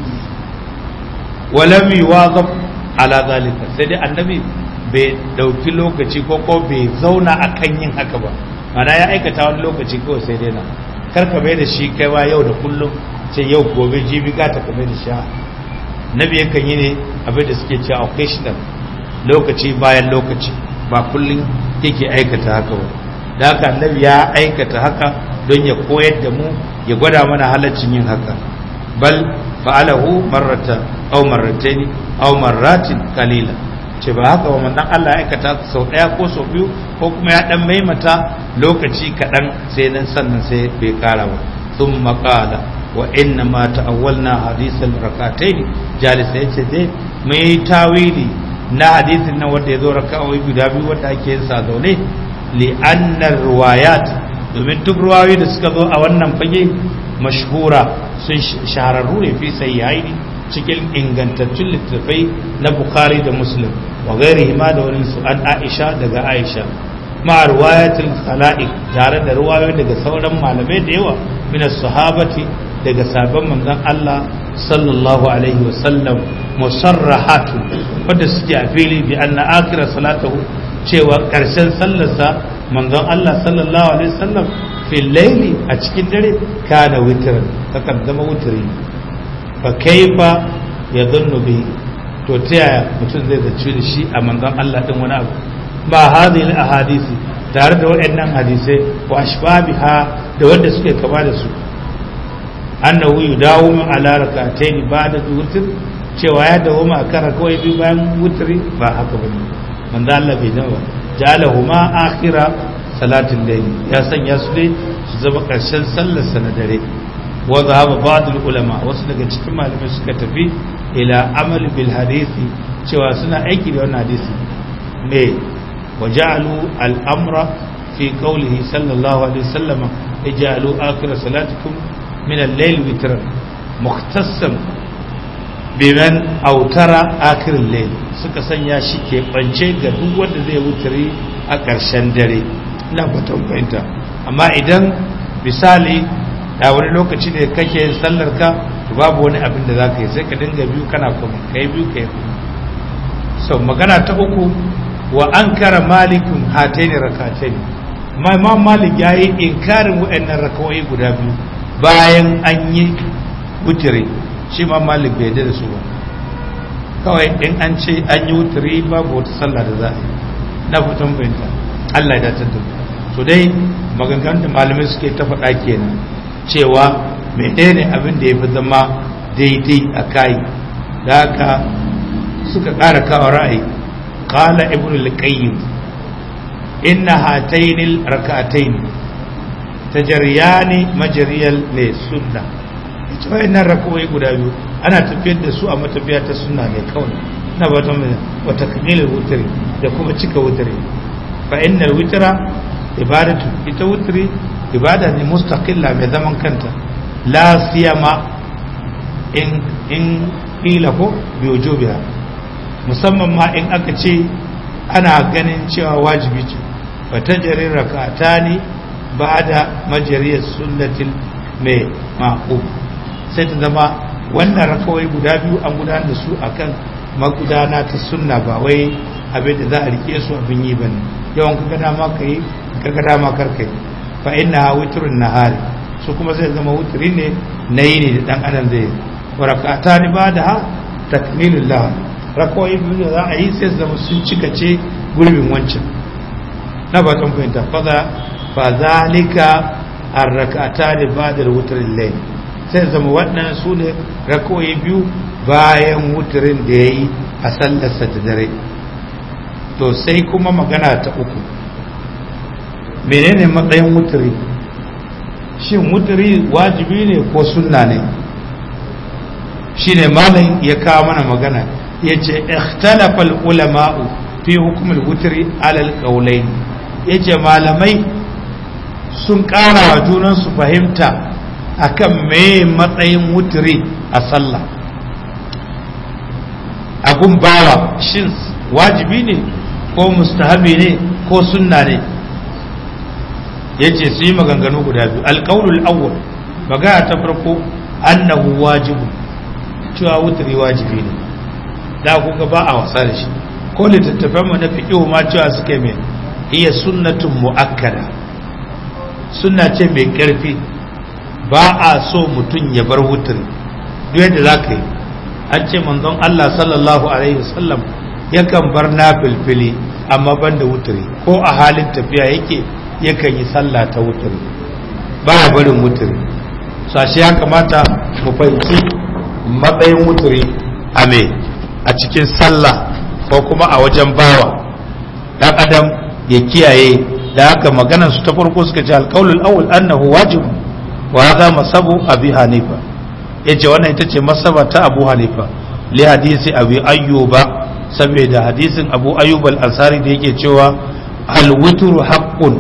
[SPEAKER 1] walam yuwazab ala zalika sai dai annabi bai dauki lokaci ko ko bai zauna akan yin haka ba mana ya aikata wani lokaci kawai sai dai na kar ka mai da shi kaiwa yau da kullum sai yau gobe jibi ka ta kamar da sha nabi yakan yi ne abin da suke cewa occasional lokaci bayan lokaci ba kullum yake aikata haka ba da haka annabi ya aikata haka don ya koyar da mu ya gwada mana halaccin yin haka bal fa'alahu marrata aw marratayn aw marratin qalila ce ba haka ba manzon Allah ya aikata sau daya ko sau biyu ko kuma ya dan maimata lokaci kadan sai nan sannan sai bai kara ba thumma qala wa inna ma ta'awwalna hadithal rakatayn jalisa yace dai mai tawili na hadisin nan wanda ya zo raka'o'i guda biyu wanda ake yin sa zaune li annar riwayat domin duk ruwayoyi da suka zo a wannan fage mashhura sun shahararru ne fi sayyaini cikin ingantattun littattafai na bukhari da muslim wa gairi ma da wani su an aisha daga aisha ma riwayatul khala'iq tare da ruwayoyi daga sauran malamai da yawa min sahabati daga sabon manzon Allah sallallahu alaihi wasallam musarrahatu wanda suke a fili bi anna akhira salatahu cewa karshen sallarsa manzon Allah sallallahu alaihi wasallam fil laili a cikin dare kana witran takan zama wutri fa kaifa yadhunnu bi to ta yaya mutum zai zaci da shi a manzon Allah din wani abu ba hadhihi al ahadisi tare da waɗannan hadisai wa ashbabiha da wanda suke kama da su annahu yudawu ala rak'atayn ba'da witr cewa ya dawo ma kara kawai bi bayan wutri ba haka bane manzo Allah bai dawo jalahuma akhira salatin layl ya sanya su dai su zama karshen sallar sa na dare wa zahaba ba'd ulama wasu daga cikin malamai suka tafi ila amal bil hadisi cewa suna aiki da wannan hadisi me waja'alu al amra fi qawlihi sallallahu alaihi wasallam ij'alu akhira salatikum من الليل وترا مختصا بمن أوتر آخر الليل suka sanya shi ke bance ga duk wanda zai wuturi a ƙarshen dare ina batun fahimta amma idan misali da wani lokaci da kake yin sallar ka to babu wani abin da za ka yi sai ka dinga biyu kana kuma ka yi biyu ka yi so magana ta uku wa an kara malikun hataini rakataini ma imam malik ya yi inkarin wa'annan rakawai guda biyu bayan an yi wutiri shi ma malik bai da su ba kawai in an ce an yi wutiri babu wata sallah da za a yi na fitan bayanta Allah ya dace da so dai maganganun da malamai suke ta faɗa kenan cewa menene abin da ya fi zama daidai a kai da haka suka ƙara kawo ra'ayi qala ibnu al-qayyim inna hatainil rak'atayn tajariyani majariyal ne sunna ita wayannan rakawai guda biyu ana tafiyar da su a matafiya ta sunna ne kawai na ba ta wa takmilul wutri da kuma cika wutri fa innal witra ibadatu ita wutri ibada ne mustaqilla mai zaman kanta la siyama in in qila ko bi wujubiha musamman ma in aka ce ana ganin cewa wajibi ce fa tajri rak'atani ba'da majriyas sunnatil mai maqub sai ta zama wannan rakawai guda biyu an gudanar da su akan magudana ta sunna ba wai abin da za a rike su abin yi bane yawan kaga dama kai kaga dama kar kai fa inna witrun nahari su kuma zai zama wutri ne na yini da dan adam zai wa rak'atani ba'da takmilullah rakawai biyu da za a yi sai zama sun cika ce gurbin wancan na ba tan fahimta fa fa zalika ar-rak'atani ba'da wutrin layl sai zama waɗannan su ne rakawai biyu bayan wutirin da ya yi a sallarsa da dare to sai kuma magana ta uku menene matsayin wutiri shin wutiri wajibi ne ko sunna ne shi ne malam ya kawo mana magana ya ce ikhtalafal ulama'u fi hukumul wutiri alal qaulain ya ce malamai sun ƙara wa junansu fahimta akan me matsayin wutiri a sallah abun bawa shin wajibi ne ko mustahabi ne ko sunna ne yace su yi maganganu guda biyu alƙaunul awwal magana ta farko annahu wajibu cewa wutiri wajibi ne da kuka ba a wasa da shi ko littattafan mu na fiqh ma cewa suke mai iya sunnatun muakkada sunna ce mai karfi ba a so mutum ya bar wutiri duk yadda za ka yi an ce manzon Allah sallallahu alaihi wasallam yakan bar na filfili amma ban da wuturi ko a halin tafiya yake yakan yi sallah ta wuturi ba ya barin wuturi sashi ya kamata mu fahimci matsayin wuturi a me a cikin sallah ko kuma a wajen bawa dan adam ya kiyaye da haka maganar su ta farko suka ce alqaulul awwal annahu wajib wa hadha masabu abi hanifa yace wannan ita ce masaba ta abu hanifa li hadisi abi ayyuba saboda hadisin abu ayyub al-ansari da yake cewa al-witru haqqun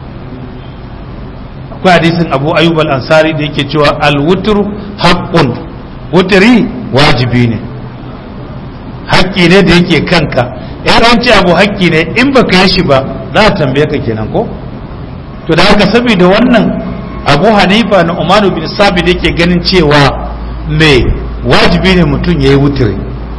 [SPEAKER 1] akwai hadisin abu ayyub al-ansari da yake cewa al-witru haqqun wutri wajibi ne haƙƙi ne da yake kanka in an ce abu haƙƙi ne in baka yi shi ba za a tambaye ka kenan ko to da haka saboda wannan abu hanifa na umaru bin sabi da yake ganin cewa mai wajibi ne mutum ya yi wutiri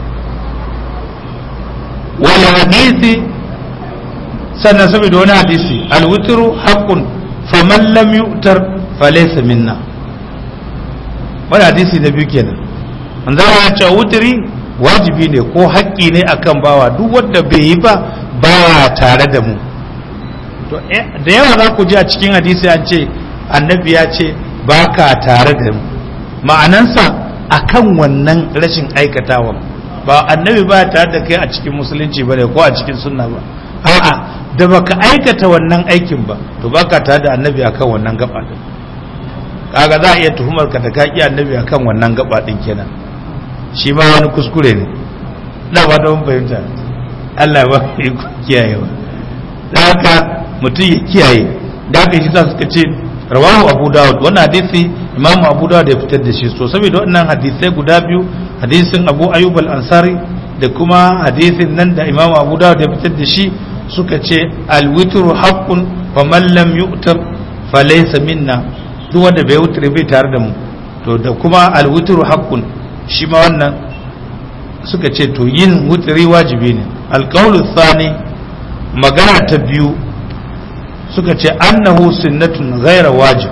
[SPEAKER 1] wani hadisi sannan saboda wani hadisi alwutiru haƙƙun faman lam yu'tar falaysa minna wani hadisi na biyu kenan manzo ya ce wutiri wajibi ne ko haƙƙi ne akan bawa duk wanda bai yi ba ba tare da mu to da yawa za ku ji a cikin hadisi an ce annabi ya ce ba ka tare da mu ma'anansa akan wannan rashin aikatawa ba annabi ba tare da kai a cikin musulunci ba ne ko a cikin sunna ba a'a da baka aikata wannan aikin ba to baka tare da annabi akan wannan gaba din kaga za a iya tuhumar ka da kaki annabi akan wannan gaba din kenan shi ma wani kuskure ne na ba da mun fahimta Allah ba ya kiyayewa da haka mutum ya kiyaye da haka shi suka ce rawahu abu dawud wannan hadisi imamu abu dawud ya fitar da shi so saboda wannan hadisai guda biyu hadisin abu ayyub al-ansari da kuma hadisin nan da imamu abu dawud ya fitar da shi suka ce alwitru haqqun fa man lam yu'tar fa laysa minna duk wanda bai wutre bai tare da mu to da kuma alwitru haqqun shi ma wannan suka ce to yin wutri wajibi ne alqawlu thani magana ta biyu suka ce annahu sunnatun ghaira wajib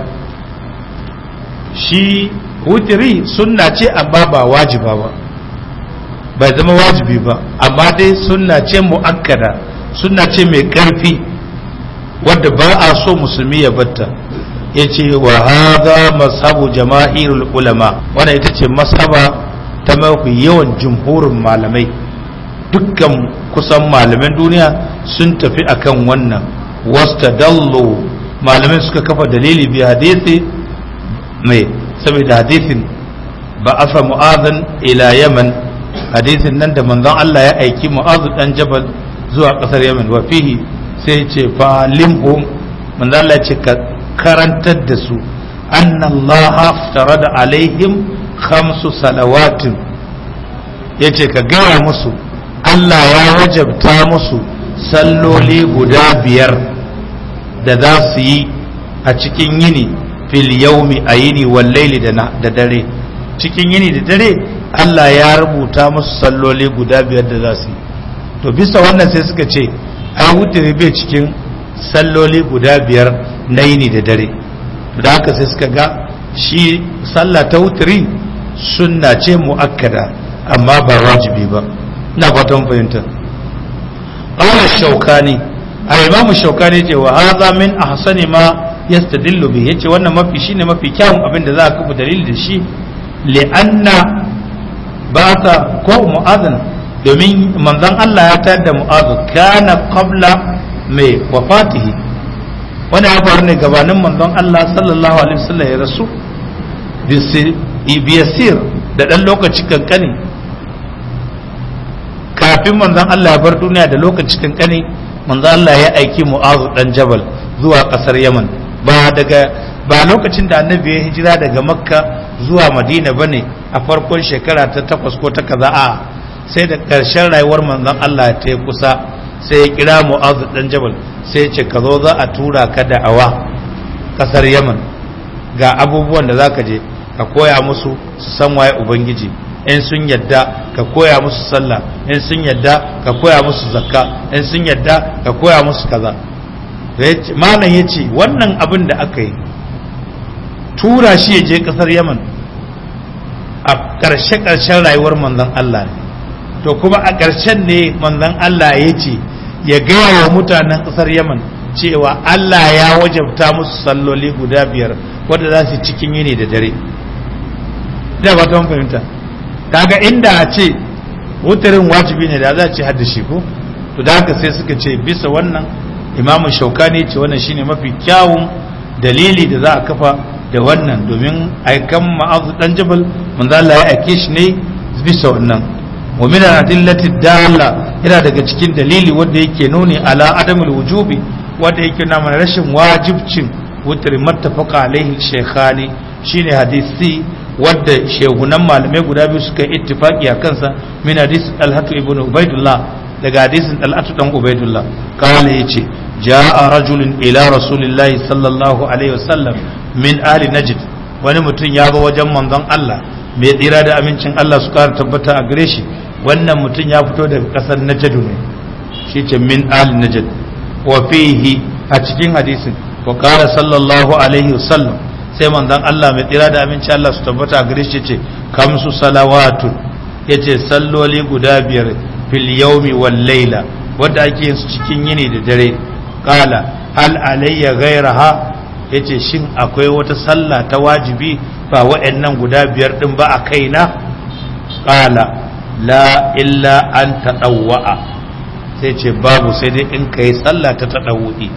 [SPEAKER 1] shi wutiri sunna ce amma ba wajiba ba bai zama wajibi ba amma dai sunna ce mu'akkada sunna ce mai karfi wadda ba a so musulmi ya batta ya ce wa haza mashabu jama'irul ulama wannan ita ce mashaba ta mafi yawan jumhurin malamai dukkan kusan malaman duniya sun tafi akan wannan wastadallu malamai suka kafa dalili bi hadisi mai saboda hadisin ba afa mu'adhan ila yaman hadisin nan da manzon Allah ya aiki mu'adh dan jabal zuwa kasar yaman wa fihi sai ce fa limhum manzon Allah ce ka karantar da su anna Allah aftarada alaihim khamsu salawatin ya ce ka gaya musu Allah ya wajabta musu salloli guda biyar da za su yi a cikin yini fil yaumi a yini wallaili da dare cikin yini da dare Allah ya rubuta musu salloli guda biyar da za su yi to bisa wannan sai suka ce ai wutiri bai cikin salloli guda biyar na yini da dare da haka sai suka ga shi sallah ta wutiri sunna ce mu'akkada amma ba wajibi ba na fatan fahimta qala shaukani al-imam shaukani ce wa hadha min ahsani ma yastadillu bi yace wannan mafi shine mafi kyawun abin da za a kafa dalili da shi li'anna ba ta ko mu'adhan domin manzon Allah ya tayar da mu'adh kana qabla mai wafatihi wani ya faru ne gabanin manzon Allah sallallahu alaihi wasallam ya rasu biyasir da dan lokaci kankani kafin manzon Allah ya bar duniya da lokaci kankani manzon Allah ya aiki mu'adh dan jabal zuwa kasar Yaman ba daga ba lokacin da annabi ya hijira daga makka zuwa madina bane a farkon shekara ta takwas ko ta kaza a sai da ƙarshen rayuwar manzon Allah ta yi kusa sai ya kira mu'azu dan jabal sai ya ce ka zo za a tura ka da awa kasar yaman ga abubuwan da zaka je ka koya musu su san waye ubangiji in sun yadda ka koya musu sallah in sun yadda ka koya musu zakka in sun yadda ka koya musu kaza malam ya ce wannan abin da aka yi tura shi ya je kasar yaman a ƙarshe-ƙarshen rayuwar manzon Allah ne to kuma a ƙarshen ne manzon Allah ya ce ya gaya wa mutanen ƙasar yaman cewa Allah ya wajabta musu salloli guda biyar wadda za su cikin yini da dare da ba ta fahimta kaga inda a ce wutarin wajibi ne da za a ce hadda shi ko to da haka sai suka ce bisa wannan imamun shaukani ce wannan shine mafi kyawun dalili da za a kafa da wannan domin aikan ma'azu dan jabal manzo Allah ya aike shi ne bisa wannan wa min adillati dalla yana daga cikin dalili wanda yake nuni ala adamul wujubi wanda yake nuna mana rashin wajibcin wutar mattafaqa alaihi shaykhani shine hadisi wadda shehunan malamai guda biyu suka yi ittifaki a kansa min hadisi talhatu ibn ubaidullah daga hadisin talhatu dan ubaidullah kala yace ja'a rajulun ila rasulillahi sallallahu alaihi wasallam min ali najd wani mutum ya zo wajen manzon Allah mai tsira da amincin Allah su kara tabbata a gare shi wannan mutum ya fito daga kasar najd ne shi ce min ali najd wa fihi a cikin hadisin wa qala sallallahu alaihi wasallam sai manzon Allah mai tsira da amincin Allah su tabbata a gare shi ce kamsu salawatun yace salloli guda biyar fil yawmi wal layla wanda ake yin su cikin yini da dare qala hal alayya ghayraha yace shin akwai wata sallah ta wajibi ba wa'annan guda biyar din ba a kaina qala la illa an tadawwa sai ce babu sai dai in kai sallah ta tadawwi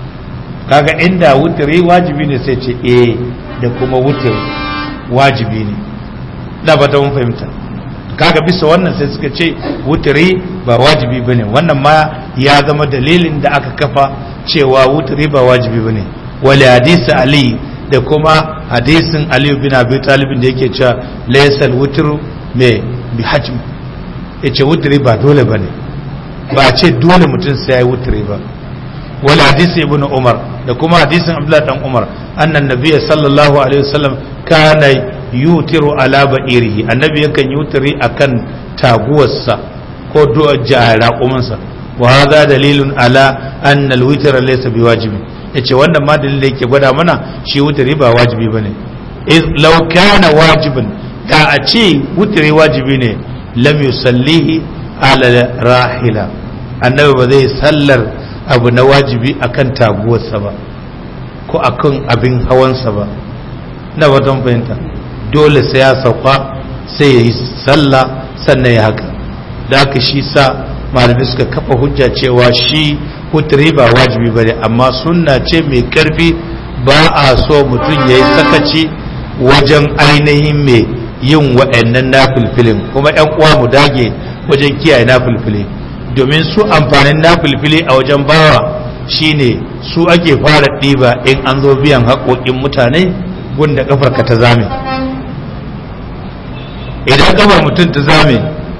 [SPEAKER 1] kaga inda wutiri wajibi ne sai ce eh da kuma wutiri wajibi ne da ba ta mun fahimta kaga bisa wannan sai suka ce wutiri ba wajibi bane wannan ma ya zama dalilin da aka kafa cewa wutiri ba wajibi bane wali hadisi ali da kuma hadisin ali bin abi talib da yake cewa laysal wutru me bi hajm yace wutiri ba dole bane ba ce dole mutum sai ya yi wutiri ba wal hadisi ibn umar da kuma hadisin abdullah dan umar annan nabiy sallallahu alaihi wasallam kana yutiru ala ba'irihi annabi yakan yutiri akan taguwarsa ko du'a jara kumansa wa hadha dalilun ala anna al-witr laysa biwajibi yace wannan ma dalilin da yake gwada mana shi wutiri ba wajibi bane iz law kana wajiban da a ce wutiri wajibi ne lam yusallihi ala rahila annabi ba zai sallar abu na wajibi akan taguwarsa ba ko akan abin hawansa ba na watan fahimta dole sai ya sauka sai ya yi sallah sannan ya haka da haka shi sa malamai suka kafa hujja cewa shi hutri ba wajibi ba ne amma sunna ce mai karfi ba a so mutum ya yi sakaci wajen ainihin mai yin wa'annan nafilfilin kuma yan uwa mu dage wajen kiyaye nafilfili domin su amfanin nafilfili a wajen bawa shine su ake fara ɗiba in an zo biyan haƙoƙin mutane gunda kafarka ta zame idan kafar mutum ta zame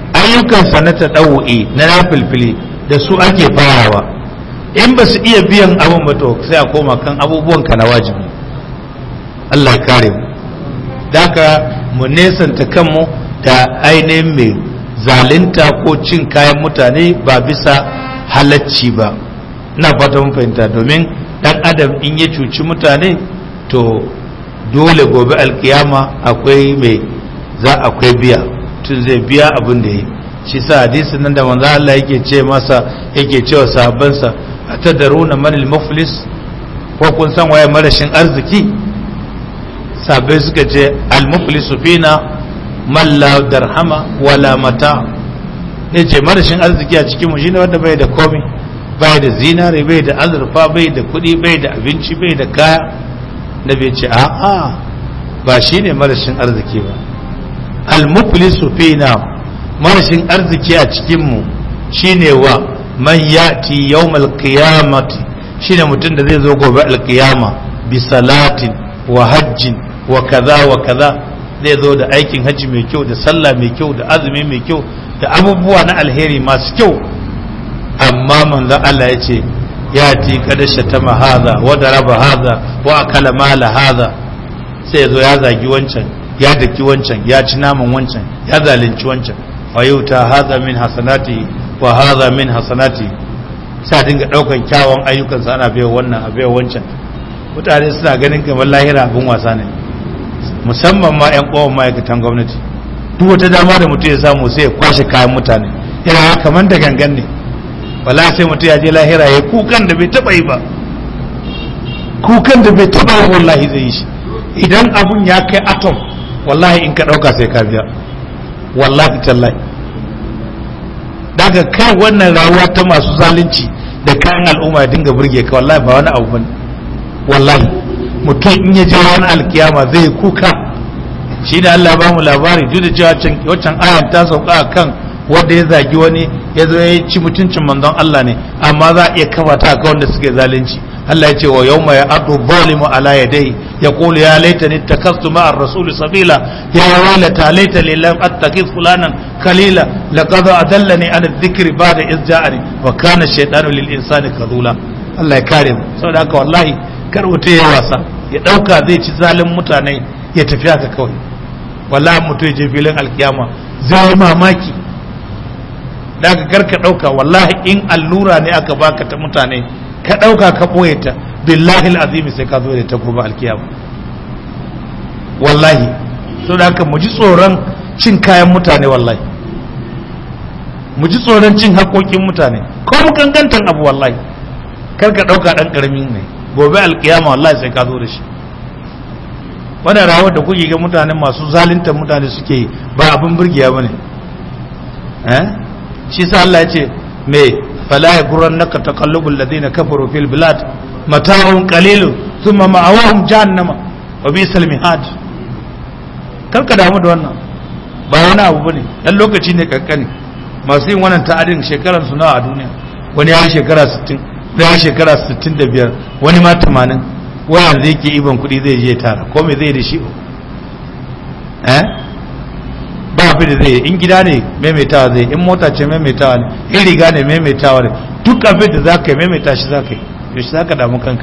[SPEAKER 1] ayyukansa na taɗawu'i na nafilfili da su ake farawa in ba su iya biyan abin ba to sai a koma kan abubuwan ka na wajibi Allah ya kare mu daka mu nesanta kanmu da ainihin mai zalinta ko cin kayan mutane ba bisa halacci ba ina fata mun fahimta domin dan adam in ya cuci mutane to dole gobe alkiyama akwai mai za akwai biya tun zai biya abin da yi shi sa hadisin nan da manzo Allah yake ce masa yake cewa sahabbansa atadaruna manil muflis ko kun san waye marashin arziki sahabbai suka ce al muflisu fina man la darhama wala mata ne ce marashin arziki a cikin mu shine wanda bai da komai bai da zinare bai da azurfa bai da kuɗi bai da abinci bai da kaya da bai ce a'a ba shine marashin arziki ba al-muflisu fina marashin arziki a cikin mu shine wa man yati yawmal qiyamati shine mutum da zai zo gobe alkiyama bi salatin wa hajjin wa kaza wa kaza zai zo da aikin hajji mai kyau da sallah mai kyau da azumi mai kyau da abubuwa na alheri masu kyau amma manzon Allah ya ce ya ti kada shatama haza wa daraba haza wa akala mala haza sai ya zo ya zagi wancan ya daki wancan ya ci naman wancan ya zalunci wancan fa yuta haza min hasanati wa haza min hasanati sai dinga daukan kyawun ayyukansa ana bai wannan a bai wancan mutane suna ganin kamar lahira abin wasa ne musamman ma 'yan kowan ma'aikatan gwamnati duk wata dama da mutum ya samu sai ya kwashe kayan mutane yana kamar da gangan ne wala sai mutum ya je lahira ya kukan da bai taba yi ba kukan da bai taba yi wallahi zai yi shi idan abun ya kai atom wallahi in ka dauka sai ka biya wallahi tallahi daga kai wannan rayuwa ta masu zalunci da kayan al'umma ya dinga burge ka wallahi ba wani abu bane wallahi mutum in ya je wani alkiyama zai kuka shi da Allah ba mu labari duk da cewa waccan ayan ta sauka a kan wanda ya zagi wani ya zo ya ci mutuncin manzon Allah ne amma za a iya kafa ta ga wanda suke zalunci Allah ya ce wa yawma ya adu zalimu ala yadayhi yaqulu ya laitani takastu ma'ar rasul sabila ya wailata laitani lam attakiz fulanan kalila laqad adallani an adh-dhikri ba'da iz ja'ani wa kana shaytanu lil insani kadula Allah ya kare mu saboda haka wallahi kar mutum ya wasa ya dauka zai ci zalin mutane ya tafi haka kawai wallahi mutum ya je filin alkiyama zai mamaki da ka karka ɗauka wallahi in allura ne aka baka ta mutane ka ɗauka ka ɓoye ta billahi azimi sai ka zo da ta gobe alkiyama wallahi so da haka mu ji tsoron cin kayan mutane wallahi mu ji tsoron cin haƙoƙin mutane ko mu kankantan abu wallahi kar ka ɗauka ɗan ƙaramin ne gobe alkiyama wallahi sai ka zo da shi wannan rawar da kuke ga mutane masu zaluntar mutane suke yi ba abin burgiya bane eh shi sa Allah ya ce me fala yaghurrannaka taqallubul ladina kafaru fil bilad mata'un qalilun thumma ma'awahum jahannama wa bisal mihad karka damu da wannan ba wani abu bane dan lokaci ne kankani masu yin wannan ta'adin shekaran su nawa a duniya wani ya shekara 60 ya shekara 65 wani ma 80 wani zai ke iban kuɗi zai je tara ko me zai da shi eh ba abin da zai in gida ne maimaitawa zai in mota ce maimaitawa ne in riga ne maimaitawa ne duk abin da za ka yi maimaita shi za ka yi yaushe za ka damu kanka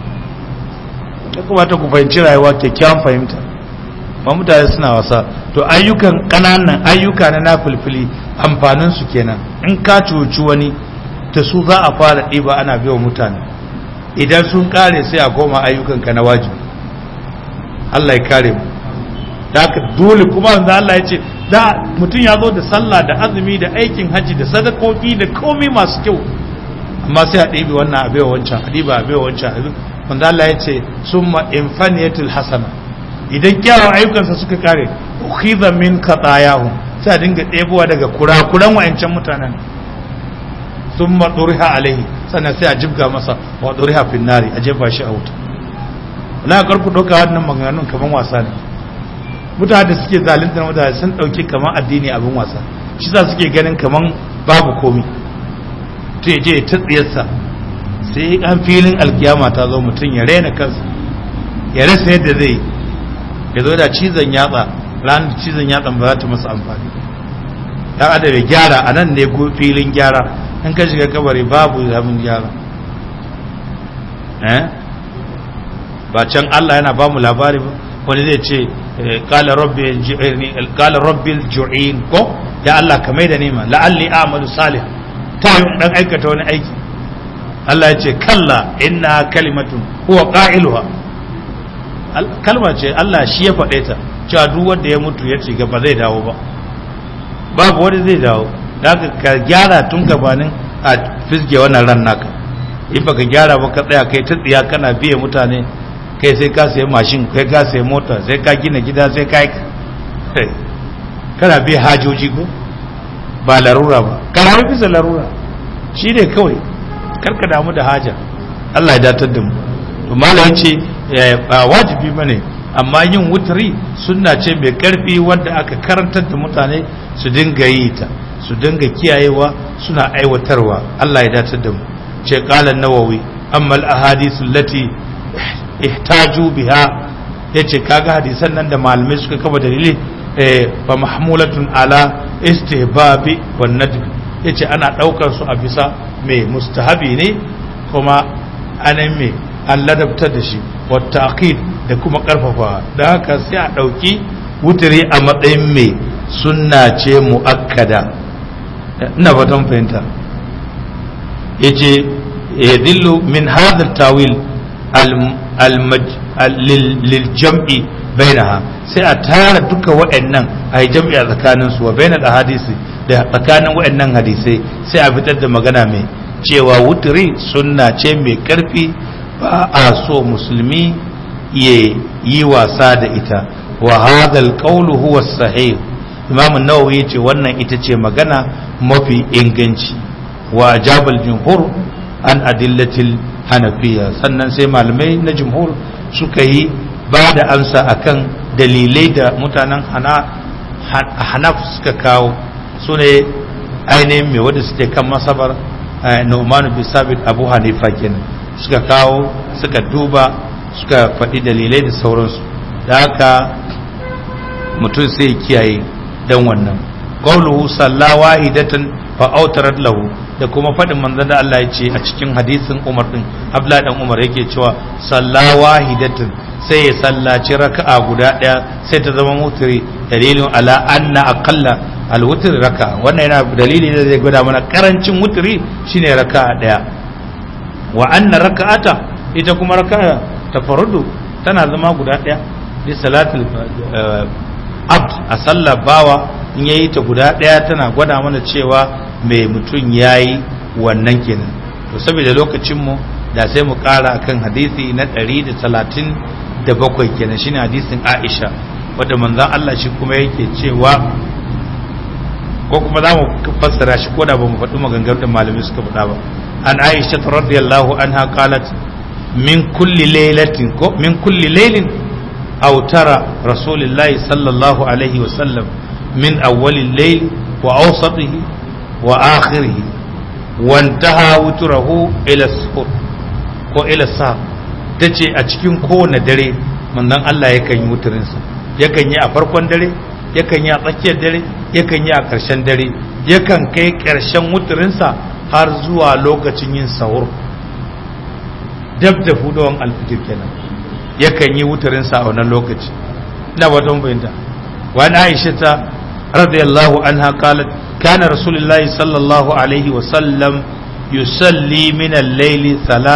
[SPEAKER 1] ya kamata ku fahimci rayuwa kyakkyawan fahimta ba mutane suna wasa to ayyukan ƙananan ayyuka na nafilfili amfanin su kenan in ka cuci wani ta su za a fara ɗiba ana biya mutane idan sun kare sai a koma ayyukanka na wajibi Allah ya kare mu da haka dole kuma wanda Allah ya ce da mutum ya zo da sallah da azumi da aikin haji da sadakoki da komai masu kyau amma sai a ɗibi wannan abewa wancan a ɗiba abewa wancan abin wanda Allah ya ce summa infaniyatul hasana idan kyawun ayyukansa suka kare ukhidha min qatayahum sai a dinga ɗebowa daga kurakuran wa'ancan mutanen summa duriha alaihi sannan sai a jibga masa wa duriha fin nari a jefa shi a wuta la karku doka wannan maganganun kaman wasa ne mutane da suke zalunta mutane sun dauki kaman addini abin wasa shi za suke ganin kaman babu komi to ya je ta tsiyarsa sai an filin alkiyama ta zo mutum ya raina kansa ya rasa yadda zai ya zo da cizon yatsa ranar cizon yatsan ba za ta masa amfani dan adam ya gyara a nan ne filin gyara in ka shiga kabari babu zamin gyara eh ba can Allah yana ba mu labari ba wani zai ce qala rabbi ji'irni qala rabbil ju'in ko ya Allah ka mai da nima la'alli a'malu salih ta yi dan aikata wani aiki Allah ya ce kalla inna kalimatun huwa qa'iluha kalma ce Allah shi ya faɗe ta cewa duk wanda ya mutu ya ci gaba zai dawo ba babu wani zai dawo da ka gyara tun gabanin a fisge wannan ran naka in baka gyara ba ka tsaya kai ta tsiya kana biye mutane kai sai ka sayi mashin kai ka sayi mota sai ka gina gida sai ka kana biye hajoji ko ba larura ba kana bisa larura shi ne kawai karka damu da haja Allah ya datar da mu to malam ce ba wajibi bane amma yin wutri sunna ce mai karfi wanda aka karantar da mutane su dinga yi ta su dinga kiyayewa suna aiwatarwa Allah ya datar da mu ce qala nawawi amma al ahadith allati ihtaju biha yace kaga hadisan nan da malamai suka kafa dalili fa mahmulatun ala istihbabi wan nadb yace ana daukar su a bisa mai mustahabi ne kuma anan mai an ladabtar da shi wata aqid da kuma karfafa da haka sai a ɗauki wuturi a matsayin mai sunna ce mu'akkada ina fatan fahimta yace yadillu min hadha tawil lil jam'i bainaha sai a tara duka waɗannan a yi jam'i a tsakanin su wa bainal ahadisi da tsakanin waɗannan hadisai sai a fitar da magana mai cewa wuturi sunna ce mai karfi ba a so musulmi ya yi wasa da ita wa hadal qawlu huwa sahih imam an-nawawi yace wannan ita ce magana mafi inganci wa jabal jumhur an adillatil hanafiya sannan sai malamai na jumhur suka yi ba da amsa akan dalilai da mutanen hanaf suka kawo su ne ainihin mai wadda suke kan masabar Nu'man bin Sabit Abu Hanifa kenan suka kawo suka duba suka faɗi dalilai da sauransu da haka mutum sai kiyaye dan wannan qawluhu sallawa idatan fa autarat lahu da kuma faɗin manzon da Allah ya ce a cikin hadisin Umar din Abdullah dan Umar yake cewa sallawa hidatan sai ya sallaci raka'a guda ɗaya sai ta zama mutiri dalilin ala anna aqalla alwutr raka'a wannan yana dalili da zai gwada mana karancin wutri shine raka'a ɗaya wa anna raka'ata ita kuma raka'a tafarrudu tana zama guda ɗaya bi salatul abd a sallar bawa in yayi ta guda ɗaya tana gwada mana cewa mai mutum yayi wannan kenan to saboda lokacin mu da sai mu ƙara akan hadisi na 137 kenan shine hadisin Aisha wanda manzon Allah shi kuma yake cewa ko kuma za mu fassara shi ko da ba mu faɗi maganganun da malamai suka faɗa ba an Aisha radiyallahu anha qalat min kulli laylatin ko min kulli laylin aw tara rasulillahi sallallahu alaihi wa sallam min awwalil layl wa awsatihi wa akhirih wa intaha wutrahu ila suhur ko ila sa tace a cikin kowane dare manzon Allah yakan yi wuturinsa yakan yi a farkon dare yakan yi a tsakiyar dare yakan yi a ƙarshen dare yakan kai ƙarshen wuturinsa har zuwa lokacin yin sahur dab da fudawan alfitir kenan yakan yi wuturinsa a wannan lokaci ina ba don bayanta wani aisha ta radiyallahu anha qalat kana rasulullahi sallallahu alaihi wa sallam yusalli min al-layli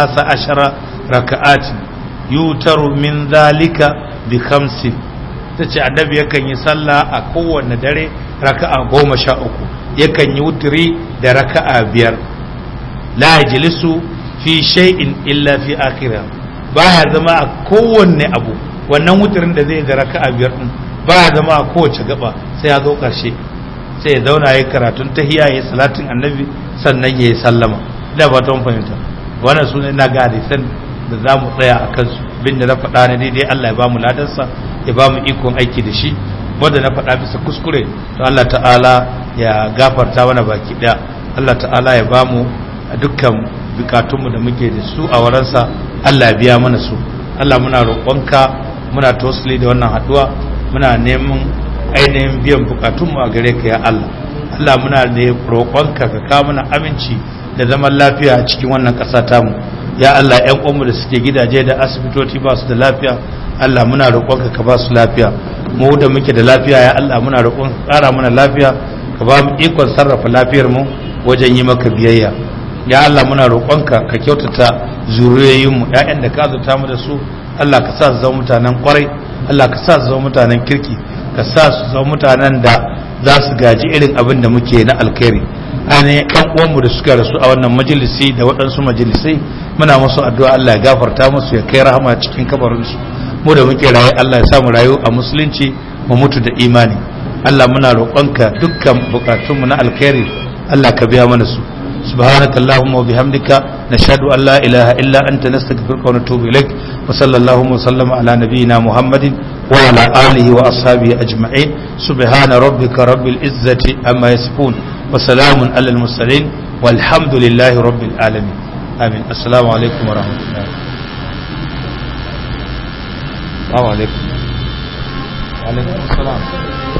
[SPEAKER 1] 13 raka'atin yutaru min dhalika bi khamsin ta ce annabi yakan yi sallah a kowane dare raka'a goma sha uku yakan yi wuturi da raka'a biyar la yajlisu fi shay'in illa fi akhirah baya zama a kowanne abu wannan wuturin da zai da raka'a biyar din baya zama a kowace gaba sai ya zo karshe sai ya zauna ya karatun tahiyya ya salatin annabi sannan ya yi sallama da ba ta fahimta wannan sunan na ga hadisan da za mu tsaya a kansu bin da na faɗa na daidai Allah ya ba mu ladarsa ya ba mu ikon aiki da shi wanda na faɗa bisa kuskure to Allah ta'ala ya gafarta mana baki ɗaya Allah ta'ala ya ba mu dukkan bukatunmu da muke da su a waransa Allah ya biya mana su Allah muna roƙonka muna tosili da wannan haɗuwa muna neman ainihin biyan bukatunmu a gare ka ya Allah Allah muna da roƙonka ka kawo mana aminci da zaman lafiya a cikin wannan ƙasa tamu ya Allah ƴan uwanmu da suke gidaje da asibitoci ba su da lafiya Allah muna roƙonka ka ba su lafiya mu da muke da lafiya ya Allah muna roƙonka ka ƙara mana lafiya ka ba mu ikon sarrafa lafiyar mu wajen yi maka biyayya ya Allah muna roƙonka ka kyautata zuriyoyinmu ƴaƴan da ka azurta mu da su Allah ka sa su zama mutanen ƙwarai Allah ka sa su zama mutanen kirki ka sa su zama mutanen da za su gaji irin abin da muke na alkhairi ainihin ƴan uwanmu da suka rasu a wannan majalisi da waɗansu majalisai muna musu addu'a Allah ya gafarta musu ya kai rahama cikin kabarinsu mu da muke raye Allah ya samu rayu a musulunci mu mutu da imani Allah muna roƙonka dukkan bukatunmu na alkhairi Allah ka biya mana su سبحانك اللهم وبحمدك نشهد أن لا إله إلا أنت نستغفرك ونتوب إليك وصلى اللهم وسلم على نبينا محمد وعلى آله وأصحابه أجمعين سبحان ربك رب العزة أما يصفون وسلام على المرسلين والحمد لله رب العالمين آمين السلام عليكم ورحمة الله السلام عليكم وعليكم السلام